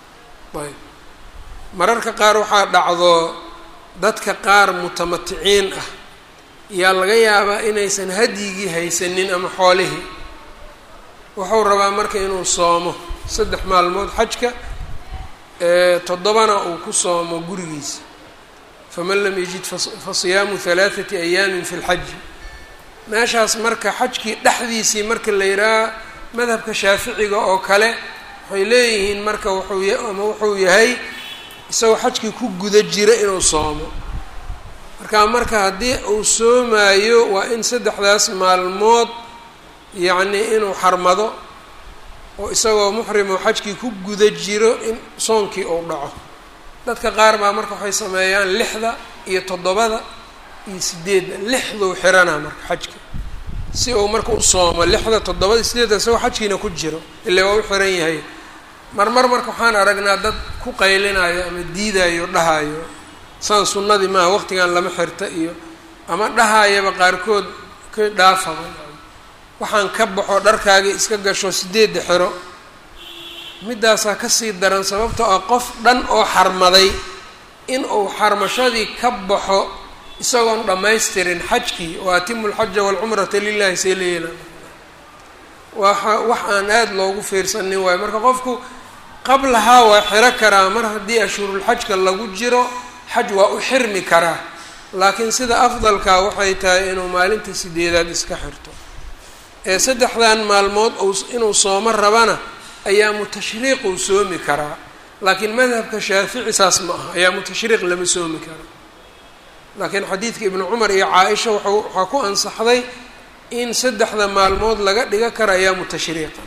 [SPEAKER 1] ayb mararka qaar waxaa dhacdo dadka qaar mutamaticiin ah yaa laga yaabaa inaysan hadyigii haysanin ama xoolihii wuxuu rabaa marka inuu soomo saddex maalmood xajka toddobana uu ku soomo gurigiisa faman lam yajid fa siyaamu halaathati ayaamin fi lxaji meeshaas marka xajkii dhexdiisii marka la yidhaaha madhabka shaaficiga oo kale waxay leeyihiin marka wuxuu ama wuxuu yahay isagoo xajkii ku guda jira inuu soomo marka marka haddii uu soomaayo waa in saddexdaas maalmood yacnii inuu xarmado oo isagoo muxrimoo xajkii ku guda jiro in soonkii uu dhaco dadka qaar baa marka waxay sameeyaan lixda iyo toddobada iyo sideedda lixduu xiranaa marka xajka si uu marka u soomo lixda toddobada sideedda isagoo xajkiina ku jiro ilaa waa u xiran yahay marmar marka waxaan aragnaa dad ku qaylinayo ama diidayo dhahayo saan sunnadii maaha waqtigan lama xirta iyo ama dhahayaba qaarkood ka dhaafaba waxaan ka baxo dharkaagii iska gasho sideedda xiro middaasaa kasii daran sababtoo ah qof dhan oo xarmaday in uu xarmashadii ka baxo isagoon dhammaystirin xajkii wa atimu lxaja waalcumrata lilahi see la yeela waa wax aan aada loogu fiirsanin waayo marka qofku qablahaa waa xiro karaa mar haddii ashhurulxajka lagu jiro xaj waa u xirmi karaa laakiin sida afdalkaa waxay tahay inuu maalinta sideedaad iska xirto ee saddexdan maalmood inuu soomo rabana ayaamu tashriiq uu soomi karaa laakiin madhabka shaafici saas ma aha ayaamu tashriiq lama soomi karo laakiin xadiidka ibnu cumar iyo caa-isha wa waxaa ku ansaxday in saddexda maalmood laga dhiga karo ayaamu tashriiqa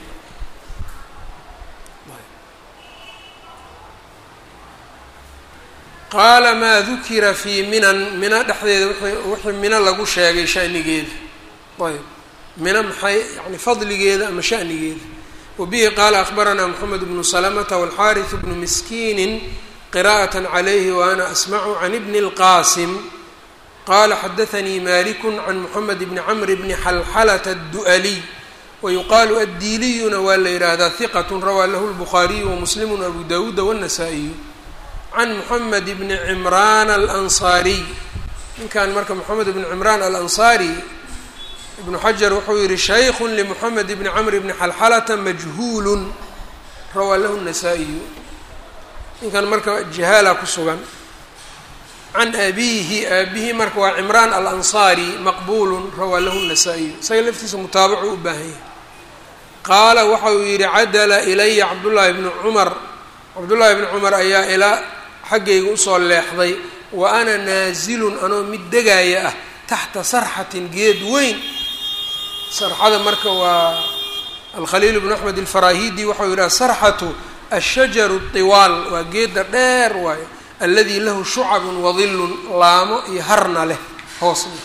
[SPEAKER 1] qaala maa dukira fii minan mina dhexdeeda wixii mino lagu sheegay shanigeeda ayb mina maxay yani fadligeeda ama shanigeeda wabihi qaala akbaranaa moxamed bnu salamata walxaariث bnu miskiini qira'aة عalayhi waana asmacu can ibni اlqasim qala xadaanii maliku can moxamed bni camr bni xalxalata الdu'aliy wayuqaalu addiiliyuna waa la yidhaahdaa hiqat rawaa lahu lbukhaariyu wamuslimu abu dawuuda wالnasaa-iyu can moxamed bni cimraan alansaariy ninkan marka moxamed bni cimraan alansaari ibnu xajar wuxuu yihi shaykhu limoxamed bni camr bni xalxalata majhuulun rawaa lahu nasaa-iyu ninkan marka jahaala ku sugan can abiihi aabihi marka waa cimraan alansaari maqbuulun rawaa lahu nasaa-iyu isaga laftiisa mutaabacu u baahan yahay qaala waxa uu yihi cadala ilaya cabdullaahi bni cumar cabdullaahi bni cumar ayaa ilaa xaggayga usoo leexday wa ana naasilun anoo mid degaaya ah taxta sarxatin geed weyn sarxada marka waa alkhaliil bnu axmed alfarahidi waxau yidhaha sarxatu ashajaru tiwaal waa geedda dheer waayo aladi lahu shucabun wadilun laamo iyo harna leh hoosna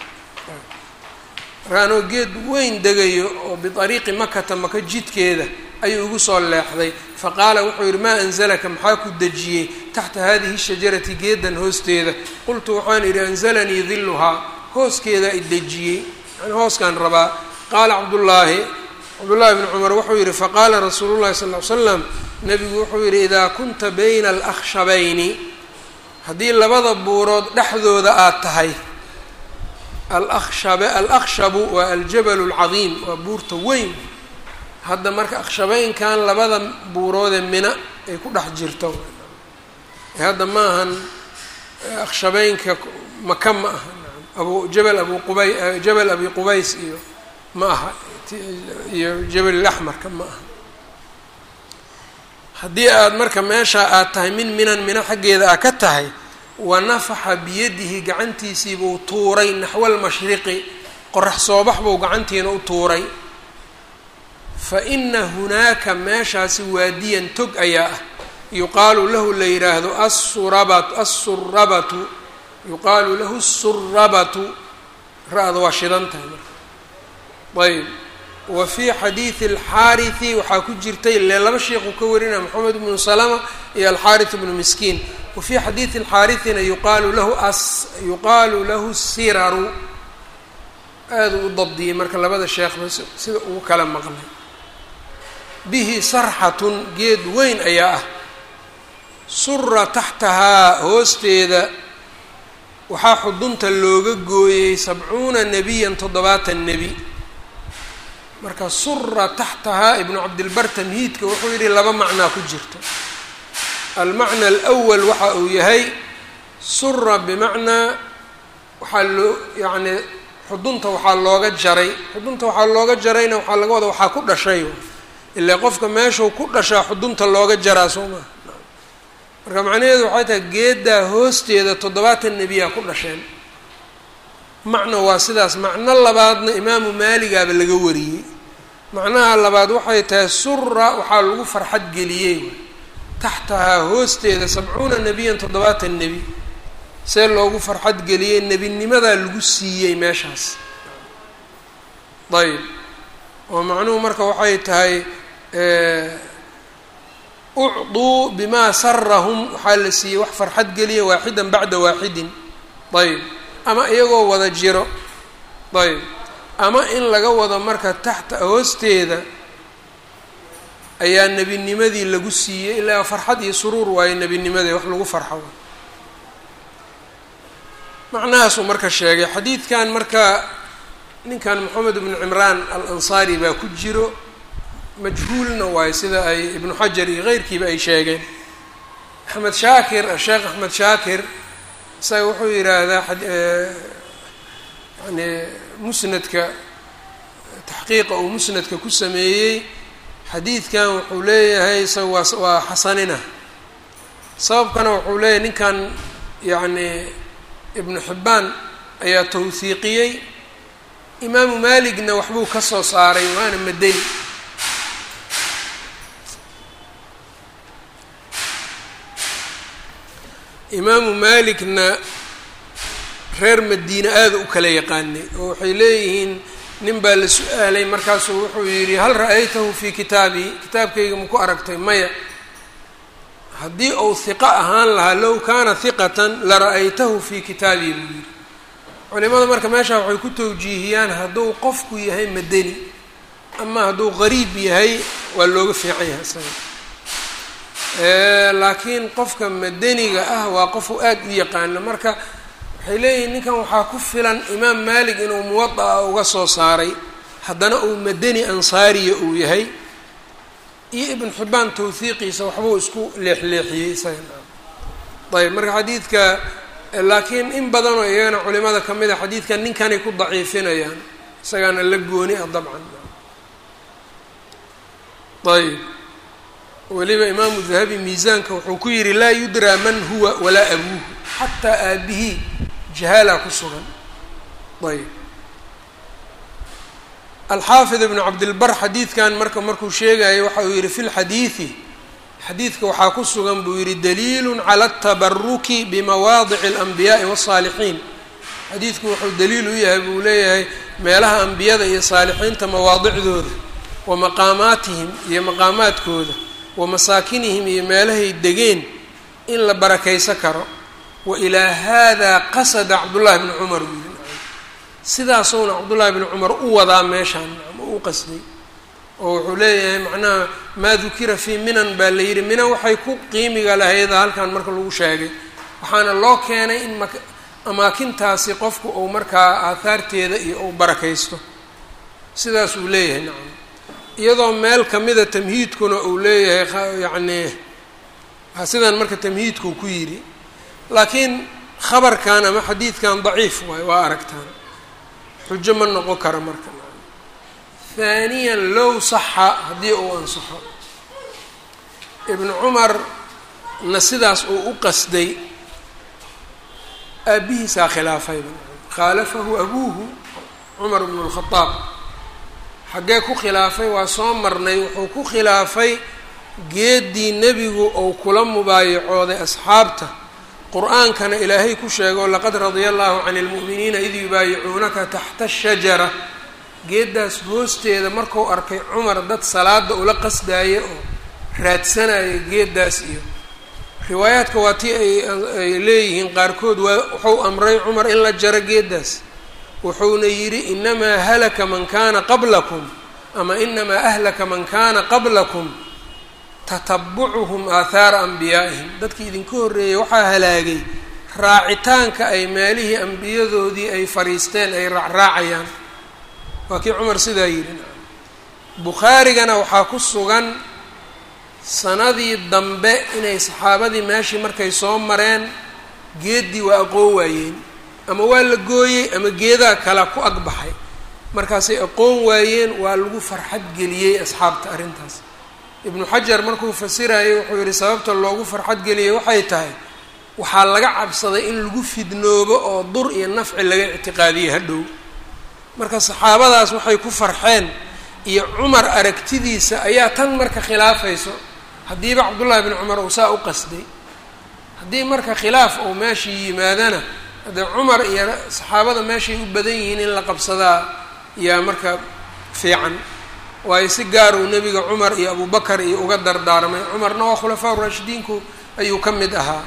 [SPEAKER 1] marka anoo geed weyn degayo oo biariiqi makata maka jidkeeda ayuu igu soo leexday faqaala wuxuu yidhi maa anzalaka maxaa ku dejiyey taxta hadihi shajarati geedan hoosteeda qultu waxaan idhi anzalanii diluhaa hooskeedaa i dejiyey yani hooskaan rabaa qaala cabdullaahi cabdullaahi bni cumar wuxuu yidhi faqaala rasuulu llahi sal ly slam nabigu wuxuu yidhi idaa kunta bayna alakhshabayni haddii labada buurood dhexdooda aad tahay alakshab alakhshabu waa aljabalu alcadiim waa buurta weyn hadda marka akhshabeynkan labada buuroodee mina ay ku dhex jirto hadda ma ahan akhshabeynka maka ma aha abu jabal abu qubay jabal abi qubays iyo ma aha iyo jabal ilaxmarka ma aha haddii aada marka meesha aad tahay min minan mina xaggeeda aa ka tahay wa nafaxa biyadihi gacantiisii buu tuuray naxwa almashriqi qorax soobax buu gacantiina u tuuray fa ina hunaaka meeshaasi waadiyan tog ayaa ah yuqaalu lahu la yidhaahdo assurabatu assurabatu yuqaalu lahu asurabatu ra-da waa shidan tahay marka ayb wa fii xadiidi alxaariثi waxaa ku jirtay ile laba sheekuu ka warinaya moxamed bnu salama iyo alxaariث bnu miskiin wa fii xadiidi alxaariثina yuqaalu lahu as yuqaalu lahu siraru aada u dabdiyey marka labada sheekhba sida ugu kala maqlay bihi sarxatun geed weyn ayaa ah sura taxtahaa hoosteeda waxaa xudunta looga gooyey sabcuuna nebiyan toddobaatan nebi marka sura taxtahaa ibnu cabdilbar tamhiidka wuxuu yidhi laba macnaa ku jirta almacna alwal waxa uu yahay sura bimacnaa waxaa loo yacni xudunta waxaa looga jaray xudunta waxaa looga jarayna waxaa laga wada waxaa ku dhashay ilaa qofka meeshuu ku dhashaa xudunta looga jaraa soo maa marka macnaheedu waxay tahay geeddaa hoosteeda toddobaatan nebiyaa ku dhasheen macna waa sidaas macno labaadna imaamu maaligaaba laga wariyey macnaha labaad waxay tahay sura waxaa lagu farxad geliyey taxtahaa hoosteeda sabcuuna nebiyan toddobaatan nebi see loogu farxad geliyey nebinimadaa lagu siiyey meeshaas ayb oo macnuhu marka waxay tahay ucduu bimaa sarahum waxaa la siiyey wax farxad geliya waaxidan bacda waaxidin ayb ama iyagoo wada jiro ayb ama in laga wado marka taxta hoosteeda ayaa nebinimadii lagu siiyey ilaa farxad iyo suruur waayo nebinimadii wax lagu farxo macnahaasuu marka sheegay xadiidkan marka ninkan moxamed ibnu cimraan al ansaari baa ku jiro majhuulna waayo sida ay ibnu xajar iyo keyrkiiba ay sheegeen axmed shaakir asheekh axmed shaakir isaga wuxuu yidhaahdaa yani musnadka taxqiiqa uu musnadka ku sameeyey xadiidkan wuxuu leeyahay isaga waa waa xasanina sababkana wuxuu leeyahay ninkan yacni ibnu xibbaan ayaa tawhiiqiyey imaamu maaligna waxbuu ka soo saaray waana madani imaamu maaligna reer madiine aada u kala yaqaanay oo waxay leeyihiin nin baa la su-aalay markaasuu wuxuu yidhi hal ra-aytahu fii kitaabii kitaabkayga maku aragtay maya haddii uu hiqo ahaan lahaa low kaana hiqatan la ra-aytahu fii kitaabii buu yidhi culimada marka meeshaa waxay ku tawjiihiyaan hadduu qofku yahay madani ama hadduu qariib yahay waa looga fiican yahay isaga laakiin qofka madaniga ah waa qofu aada u yaqaano marka waxay leeyihin ninkan waxaa ku filan imaam maalik inuu muwada-a uga soo saaray haddana uu madani ansaariya uu yahay iyo ibn xibbaan tawhiiqiisa waxbuu isku leexleexiyey isaga ayb marka xadiidka laakiin in badanoo iyagana culimada ka mid a xadiidkan ninkanay ku daciifinayaan isagaana la gooni ah dabcan ayb weliba imaamu dahabi miisaanka wuxuu ku yihi laa yudraa man huwa walaa abuuhu xataa aabihii jahaalaa ku sugan ayb alxaafid ibnu cabdilbar xadiidkan marka markuu sheegayo waxa uu yihi fi lxadiidi xadiidka waxaa ku sugan buu yihi daliilu cala atabaruki bimawaadici alanbiyaai wasaalixiin xadiidku wuxuu daliil u yahay buu leeyahay meelaha ambiyada iyo saalixiinta mawaadicdooda wa maqaamaatihim iyo maqaamaadkooda wa masaakinihim iyo meelahay degeen in la barakaysan karo wa ilaa haadaa qasada cabdullaahi bni cumar buu yihi sidaasowna cabdullaahi bni cumar u wadaa meeshaan u qasday oo wuxuu leeyahay macnaha maa dukira fii minan baa la yidhi mina waxay ku qiimiga lahayda halkan marka lagu sheegay waxaana loo keenay in ma amaakintaasi qofku uu markaa aahaarteeda iyo uu barakaysto sidaas uu leeyahay nacam iyadoo meel kamida tamhiidkuna uu leeyahay yacni sidan marka tamhiidkuu ku yidhi laakiin khabarkan ama xadiidkan daciif waayo waa aragtaan xujo ma noqon kara marka haaniyan low saxa haddii uu ansaxo ibnu cumar na sidaas uu u qasday aabihiisaa khilaafayba khaalafahu abuuhu cumar bnu lkhadaab xaggee ku khilaafay waa soo marnay wuxuu ku khilaafay geeddii nebigu uu kula mubaayacooday asxaabta qur-aankana ilaahay ku sheego laqad radia allahu cani lmu'miniina id yubaayicuunaka taxta ashajara geeddaas hoosteeda marku arkay cumar dad salaada ula qasdaaya oo raadsanaya geeddaas iyo riwaayaadka waa tii ay leeyihiin qaarkood waa wuxuu amray cumar in la jaro geeddaas wuxuuna yidhi inamaa halaka man kaana qablakum ama inamaa ahlaka man kaana qablakum tatabucuhum aathaara ambiyaa'ihim dadkii idinka horreeyey waxaa halaagay raacitaanka ay meelihii ambiyadoodii ay fariisteen ay raacraacayaan waa kii cumar sidaa yidhi bukhaarigana waxaa ku sugan sanadii dambe inay saxaabadii meeshii markay soo mareen geeddii waa aqoon waayeen ama waa la gooyey ama geedaa kala ku agbaxay markaasay aqoon waayeen waa lagu farxad geliyey asxaabta arrintaas ibnu xajar markuu fasirayay wuxuu yidhi sababta loogu farxad geliyey waxay tahay waxaa laga cabsaday in lagu fidnoobo oo dur iyo nafci laga ictiqaadiyey hadhow marka saxaabadaas waxay ku farxeen iyo cumar aragtidiisa ayaa tan marka khilaafayso haddiiba cabdullaahi bni cumar uu saa u qasday haddii marka khilaaf uu meeshii yimaadana haddee cumar iyo saxaabada meeshay u badan yihiin in la qabsadaa yaa marka fiican waayo si gaar uu nebiga cumar iyo abubakar iyo uga dardaarmay cumarna waa khulafaa uraashidiinku ayuu ka mid ahaa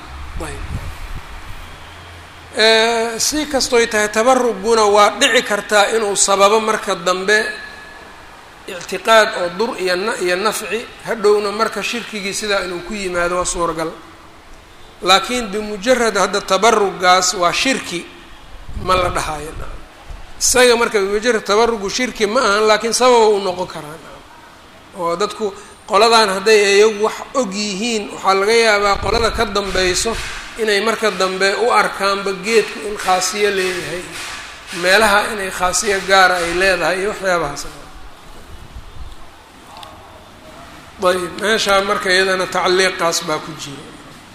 [SPEAKER 1] ayb si kastoy tahay tabaruguna waa dhici kartaa inuu sababo marka dambe ictiqaad oo dur iyo na iyo nafci hadhowna marka shirkigii sidaa inuu ku yimaado waa suuragal laakiin bimujarad hadda tabarugaas waa shirki ma la dhahayo isaga marka bimujarad tabarugu shirki ma ahan laakiin sababa u noqon karaa oo dadku qoladan hadday iyagu wax og yihiin waxaa laga yaabaa qolada ka dambeyso inay marka dambe u arkaanba geedku in khaasiyo leeyahay meelaha inay khaasiyo gaara ay leedahay iyo waxyaabahaas ayb meeshaa marka iyadana tacliiqaas baa ku jira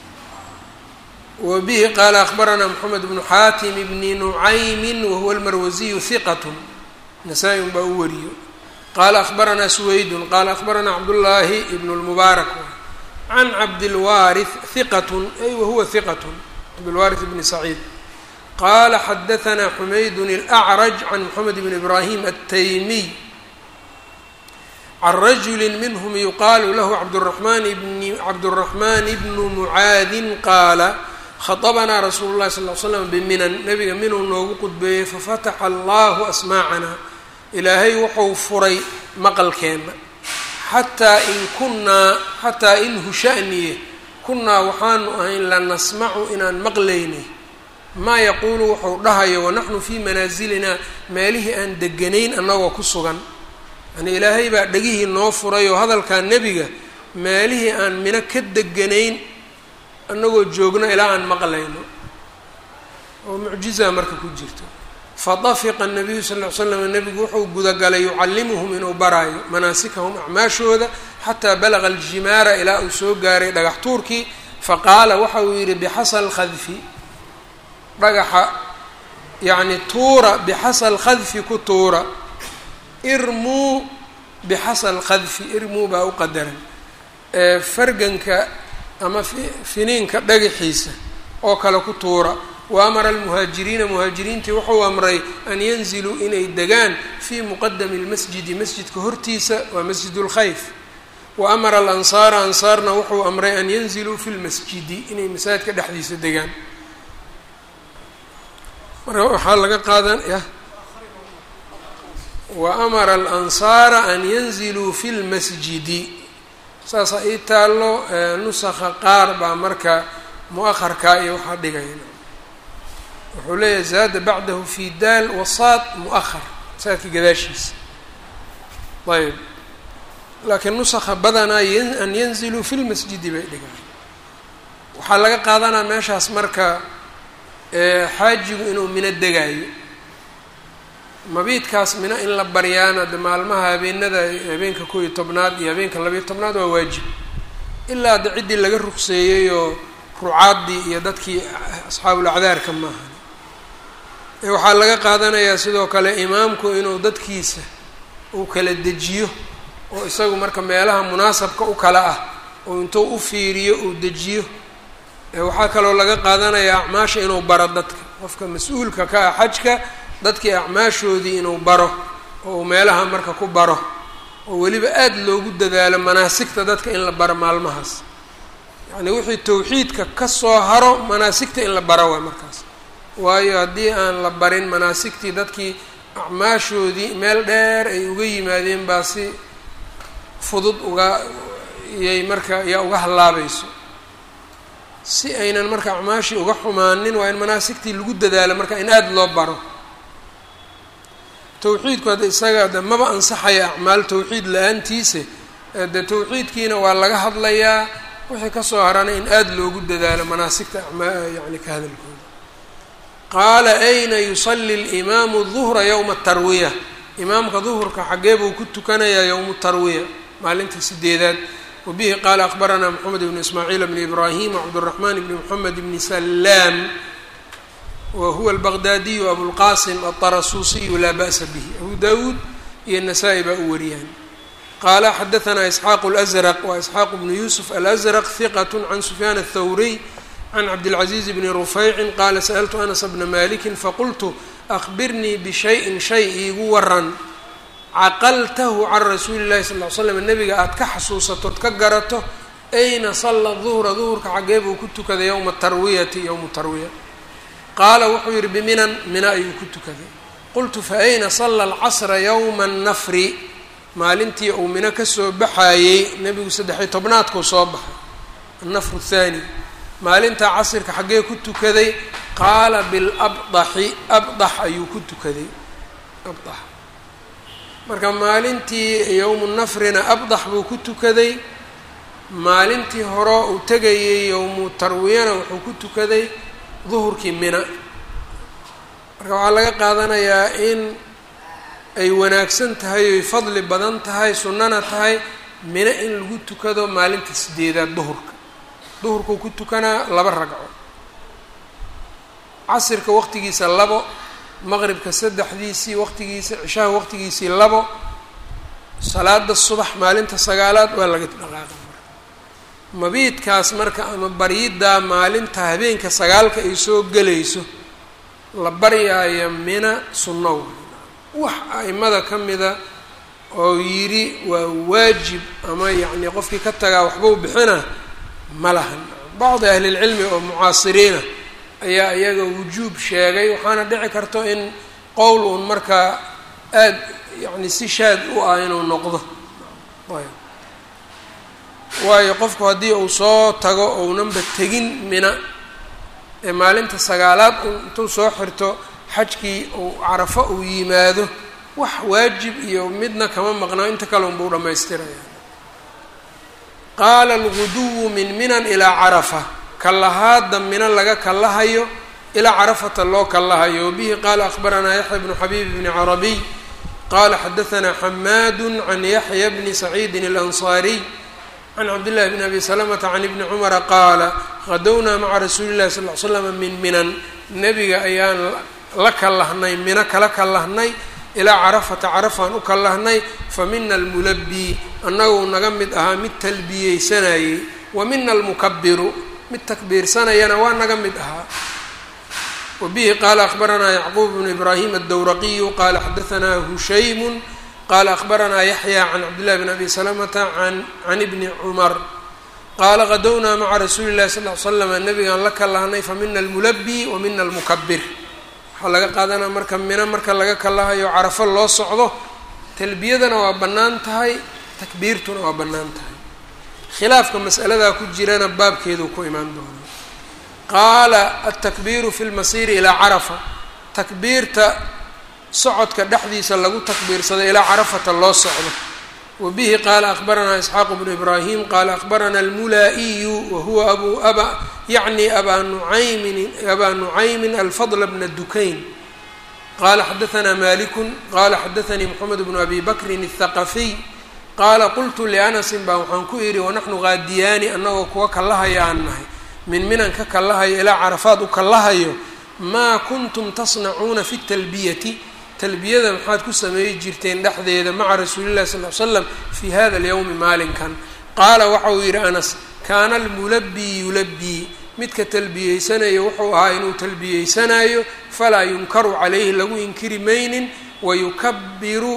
[SPEAKER 1] wa bihi qaala akhbaranaa moxamed bnu xaatim bni nucaymin wahuwa almarwasiyu hiqat nasaa-i un baa u wariyo qaala akhbaranaa suwaydun qaala akhbaranaa cabdullaahi ibnu lmubaarak can cabdilwaarith hiqatun ay wahuwa hiqatun cabdilwaarith bni saciid qaala xadahanaa xumaydun alacraj can moxamed bni ibraahim altaymiy can rajuli minhm yuqaalu lahu cabduramaan bni cabduraxmaan bnu mucaadin qaala khaطabanaa rasuulu llahi sal l slam biminan nabiga minuu noogu qudbeeyey fafataxa allahu asmaacana ilaahay wuxuu furay maqalkeenna xataa in kunnaa xataa in hushaniye kunnaa waxaanu ahayn la nasmacu inaan maqlaynay maa yaquulu wuxuu dhahayo wanaxnu fii manaasilina meelihii aan deganayn annagoo ku sugan yani ilaahay baa dhegihii noo furay oo hadalkaa nebiga meelihii aan mino ka deganayn annagoo joogno ilaa aan maqlayno oo mucjizaa marka ku jirto fadafiqa nabiyu sal ll ly slam nebigu wuxuu gudagalay yucallimuhum inuu baraayo manaasikahum acmaashooda xataa balaga aljimaara ilaa uu soo gaaray dhagax tuurkii faqaala waxa uu yidhi bixasa lkhadfi dhagaxa yacni tuura bixasa alkhadfi ku tuura irmuu bixasa alkhadfi irmuu baa u qadaran farganka ama finiinka dhagaxiisa oo kale ku tuura wa amara almuhaajiriina muhaajiriintii wuxuu amray an yanziluu inay degaan fii muqadami lmasjidi masjidka hortiisa waa masjid lkhayf wa amara alansaara ansaarna wuxuu amray an yanziluu fi lmasjidi inay masaajidka dhexdiisa degaan marka waxaa laga qaadan ya wa amara alansaara an yanziluu fi lmasjidi saasaa ii taallo nusakha qaar baa marka mu-aharkaa iyo waxaa dhigaya wuxuu leeyahay zaada bacdahu fi daal wasaad mu-ahar saadka gadaashiisa ayb laakiin nusakha badanaa an yanziluu fi lmasjidi bay dhigaan waxaa laga qaadanaa meeshaas marka xaajigu inuu mino degaayo mabiidkaas mino in la baryaana de maalmaha habeenada habeenka kow iyo tobnaad iyo habeenka labayo tobnaad waa waajib ilaa de ciddii laga rugseeyey oo rucaaddii iyo dadkii asxaabul acdaarka maaha waxaa laga qaadanayaa sidoo kale imaamku inuu dadkiisa uu kala dejiyo oo isagu marka meelaha munaasabka u kala ah oo intuu u fiiriyo uu dejiyo waxaa kaloo laga qaadanayaa acmaasha inuu baro dadka qofka mas-uulka ka ah xajka dadkii acmaashoodii inuu baro oo uu meelaha marka ku baro oo weliba aada loogu dadaalo manaasigta dadka in la baro maalmahaas yacni wixii tawxiidka ka soo haro manaasigta in la baro waay markaas waayo haddii aan la barin manaasigtii dadkii acmaashoodii meel dheer ay uga yimaadeen baa si fudud uga iyay marka yaa uga hallaabayso si aynan marka acmaashii uga xumaanin waa in manaasigtii lagu dadaalo marka in aada loo baro towxiidku hadda isaga de maba ansaxaya acmaal towxiid la-aantiise de towxiidkiina waa laga hadlayaa wixii kasoo harana in aada loogu dadaalo manaasigta yani ka hadalkooda qaala ayna yusali اlimaamu duhra yowma tarwiya imaamka duhurka xagee buu ku tukanayaa yowmu tarwiya maalinta sideedaad wabihi qaala akbaranaa moxamed bnu ismaaciil bni ibraahim wcabdالraxman bni moxamed bni salaam wa huwa albaqdaadiyu abulqasim altarasuusiyu laa ba'sa bihi abu dawuud iyo nasaa-i baa u wariyaan qaala xadaanaa isxaaqu اlأsraq wa isxaaq bnu yusuf alأsraq hiqat can sufyaan aلthawriy can cabdilcaziiz bni rufaycin qaala sa'altu anas bna maliki faqultu akbirnii bishayin shay iigu waran caqaltahu can rasuuli llahi sal ly slam nabiga aada ka xasuusatood ka garato ayna salla duhra duhurka xagee buu ku tukaday yowma tarwiyati yowmu tarwiya qaala wuxuu yihi biminan mina ayuu ku tukaday qultu fa ayna salla alcasra yowma annafri maalintii uu mino kasoo baxaayey nebigu saddex-iyo tobnaadkuu soo baxay annafru thaani maalintaa casirka xaggee ku tukaday qaala bilabdaxi abdax ayuu ku tukaday abdax marka maalintii yowmu nafrina abdax buu ku tukaday maalintii hore uu tegayay yowmu tarwiyana wuxuu ku tukaday duhurkii mina marka waxaa laga qaadanayaa in ay wanaagsan tahay oy fadli badan tahay sunnana tahay mina in lagu tukado maalinta sideedaad duhurka duhurkuu ku tukanaa laba ragco casirka waqtigiisa labo maqribka saddexdiisii waqtigiisa cishaha waqtigiisii labo salaada subax maalinta sagaalaad waa laga dhaqaaqa marka mabiidkaas marka ama baryiddaa maalinta habeenka sagaalka ay soo gelayso la baryaayo mina sunno wax a'imada ka mida oo yidhi waa waajib ama yacni qofkii ka tagaa waxbuu bixina ma lahan bacdi ahlilcilmi oo mucaasiriina ayaa iyaga wujuub sheegay waxaana dhici karto in qowl uun markaa aada yacni si shaad u ah inuu noqdo ayb waayo qofku haddii uu soo tago ounanba tegin mina ee maalinta sagaalaad un intuu soo xirto xajkii uu carafo uu yimaado wax waajib iyo midna kama maqnaa inta kale unbuu dhammaystiraya qaala alguduwu min minan ilaa carafa kallahaada mina laga kallahayo ilaa carafata loo kallahayo wabihi qaala akhbaranaa yaxya bnu xabiib bni carabiy qaala xadaanaa xamaadu can yaxya bni saciidin alansaariy can cabdillahi bni abi salamata can ibni cumara qaala qadownaa maca rasuuli llahi sal l slama min minan nebiga ayaan la kallahnay mino kala kallahnay ilaa carafata carafaan u kallahnay fa mina almulabii annaguu naga mid ahaa mid talbiyeysanayey wa mina almukabiru mid takbiirsanayana waa naga mid ahaa wabihi qaala akhbaranaa yacquub bnu ibraahim addowraqiyu qaala xadaanaa hushaymu qaala akhbaranaa yaxya can cabdillahi bn abi salamata can ibni cumar qaala qadownaa maca rasuuli llahi sal l slama nabigaan la kallahnay fa mina almulabii wa mina almukabir waxaa laga qaadanaa marka mino marka laga kallahayo carafo loo socdo talbiyadana waa bannaan tahay takbiirtuna waa bannaan tahay khilaafka mas'aladaa ku jirana baabkeeduu ku imaan doonaa qaala altakbiiru fi lmasiiri ilaa carafa takbiirta socodka dhexdiisa lagu takbiirsado ilaa carafata loo socdo wa bihi qaala akhbaranaa isxaaqu bnu ibraahim qaala akhbarana almulaa'iyu wa huwa abu aba yacni abaa nucaymin abaa nucaymin alfadla bna dukayn qaala xadaanaa malikun qaala xadaanii moxamed bnu abi bakrin athaqafiy qaala qultu lianasin baa waxaan ku idhi wanaxnu qaadiyaani annagoo kuwa kallahaya aan nahay min minan ka kallahayo ilaa carafaad u kallahayo maa kuntum tasnacuuna fi talbiyati talbiyada maxaad ku sameeyi jirteen dhexdeeda maca rasuuli llahi sal l slam fii hada alyowmi maalinkan qaala waxa uu yidhi anas kaana almulabii yulabii midka talbiyeysanayo wuxuu ahaa inuu talbiyeysanayo falaa yunkaru calayhi lagu inkiri maynin wayukabiru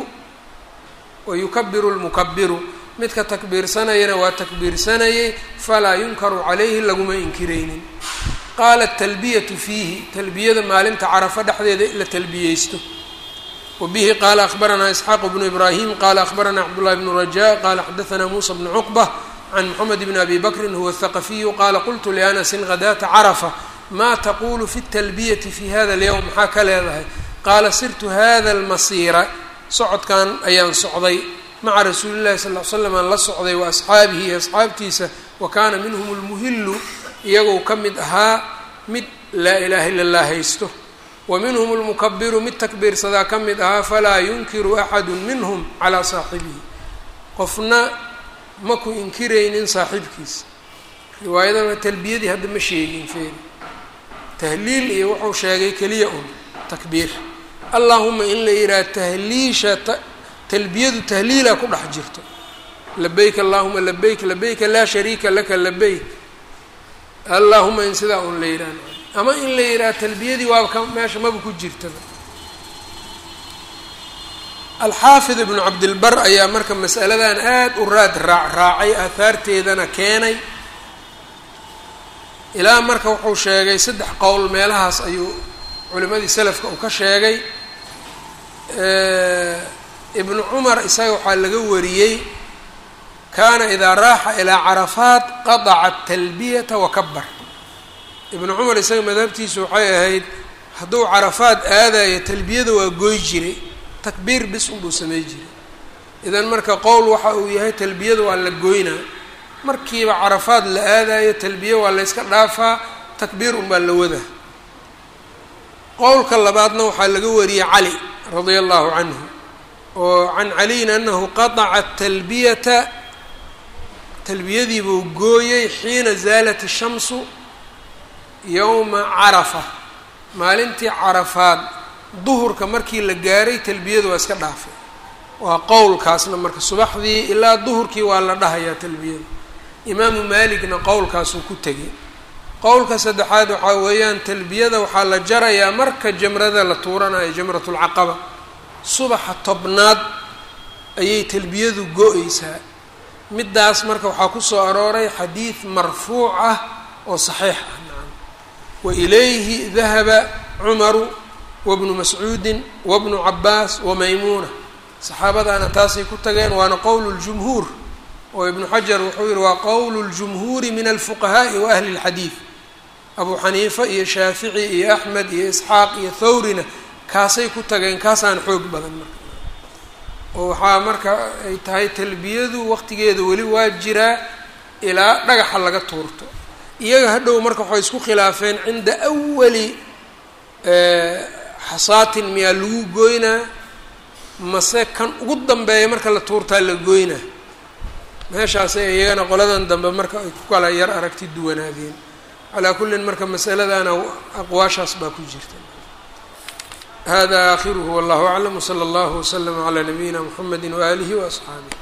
[SPEAKER 1] wayukabiru lmukabiru midka takbiirsanayana waa takbiirsanayay falaa yunkaru calayhi laguma inkiraynin qaala talbiyatu fiihi talbiyada maalinta carafo dhexdeeda la talbiyeysto wabihi qaala akhbaranaa isxaaq bnu ibraahim qaala akhbaranaa cabdullahi bnu rajaa qaala xadaanaa muusa bnu cuqba can moxamed bn abi bakrin huwa thaqafiyu qaala qultu lianasin hadaata carafa ma taqulu fi اtalbiyati fi hada اlyowm maxaa ka leedahay qaala sirtu hada اlmasiira socodkan ayaan socday maca rasuuli llahi sal l slam aan la socday wa asxaabihi iyo asxaabtiisa wa kaana minhum lmuhilu iyagoo ka mid ahaa mid laa ilaha illa allah haysto wa minhum lmukabiru mid takbiirsadaa ka mid ahaa falaa yunkiru axadu minhum calaa saaxibihi qofna ma ku inkiraynin saaxiibkiisa riwaayadana talbiyadii hadda ma sheegin feeri tahliil iyo wuxuu sheegay keliya un takbiir allahuma in la yidhaha tahliisha talbiyadu tahliila ku dhex jirto labayk allahuma labayk labayka laa shariika laka labayk allahuma in sidaa un la yidhaha ama in la yidhaha talbiyadii waaba ka meesha maba ku jirtaba alxaafid ibnu cabdilbar ayaa marka masaladan aada u raad raac raacay aahaarteedana keenay ilaa marka wuxuu sheegay saddex qowl meelahaas ayuu culimadii salafka uu ka sheegay ibnu cumar isaga waxaa laga wariyey kaana idaa raaxa ilaa carafaat qadaca talbiyata wakabar ibnu cumar isaga madhabtiisu waxay ahayd hadduu carafaad aadayo talbiyada waa goy jiray takbiir bis unbuu samey jiray idan marka qowl waxa uu yahay talbiyada waa la goynaa markiiba carafaad la aadayo talbiye waa la yska dhaafaa takbiir unbaa la wadaa qowlka labaadna waxaa laga wariyey cali radia allahu canhu oo can caliyin anahu qataca talbiyata talbiyadiibuu gooyey xiina zaalat ishamsu yowma carafa maalintii carafaad duhurka markii la gaaray talbiyadu waa iska dhaafay waa qowlkaasna marka subaxdii ilaa duhurkii waa la dhahayaa talbiyada imaamu maaligna qowlkaasuu ku tegay qowlka saddexaad waxaa weeyaan talbiyada waxaa la jarayaa marka jamrada la tuuranayo jamratulcaqaba subaxa tobnaad ayay talbiyadu go-eysaa middaas marka waxaa kusoo arooray xadiid marfuuc ah oo saxiix ah nacam wa ilayhi dahaba cumaru wabnu mascuudin wabnu cabaas wamaymuuna saxaabadaana taasay ku tageen waana qowlu ljumhuur oo ibnu xajar wuxuu yihi waa qowlu ljumhuuri min alfuqahaa'i wa ahli اlxadiid abu xaniifa iyo shaafici iyo axmed iyo isxaaq iyo thawrina kaasay ku tageen kaasaan xoog badan marka oo waxaa marka ay tahay talbiyadu waqtigeeda weli waa jiraa ilaa dhagaxa laga tuurto iyaga hadhow marka waxay isku khilaafeen cinda awali xasaatin miyaa lagu goynaa mase kan ugu dambeeya marka la tuurtaa la goynaa meeshaasay iyagana qoladan dambe marka ay ku kala yar aragti duwanaadeen calaa kullin marka masaladana aqwaashaas baa ku jirta hada aakhiruhu wallahu aclam wsala allahu waslama calaa nabiyina mxamedi waaalihi waasxaabih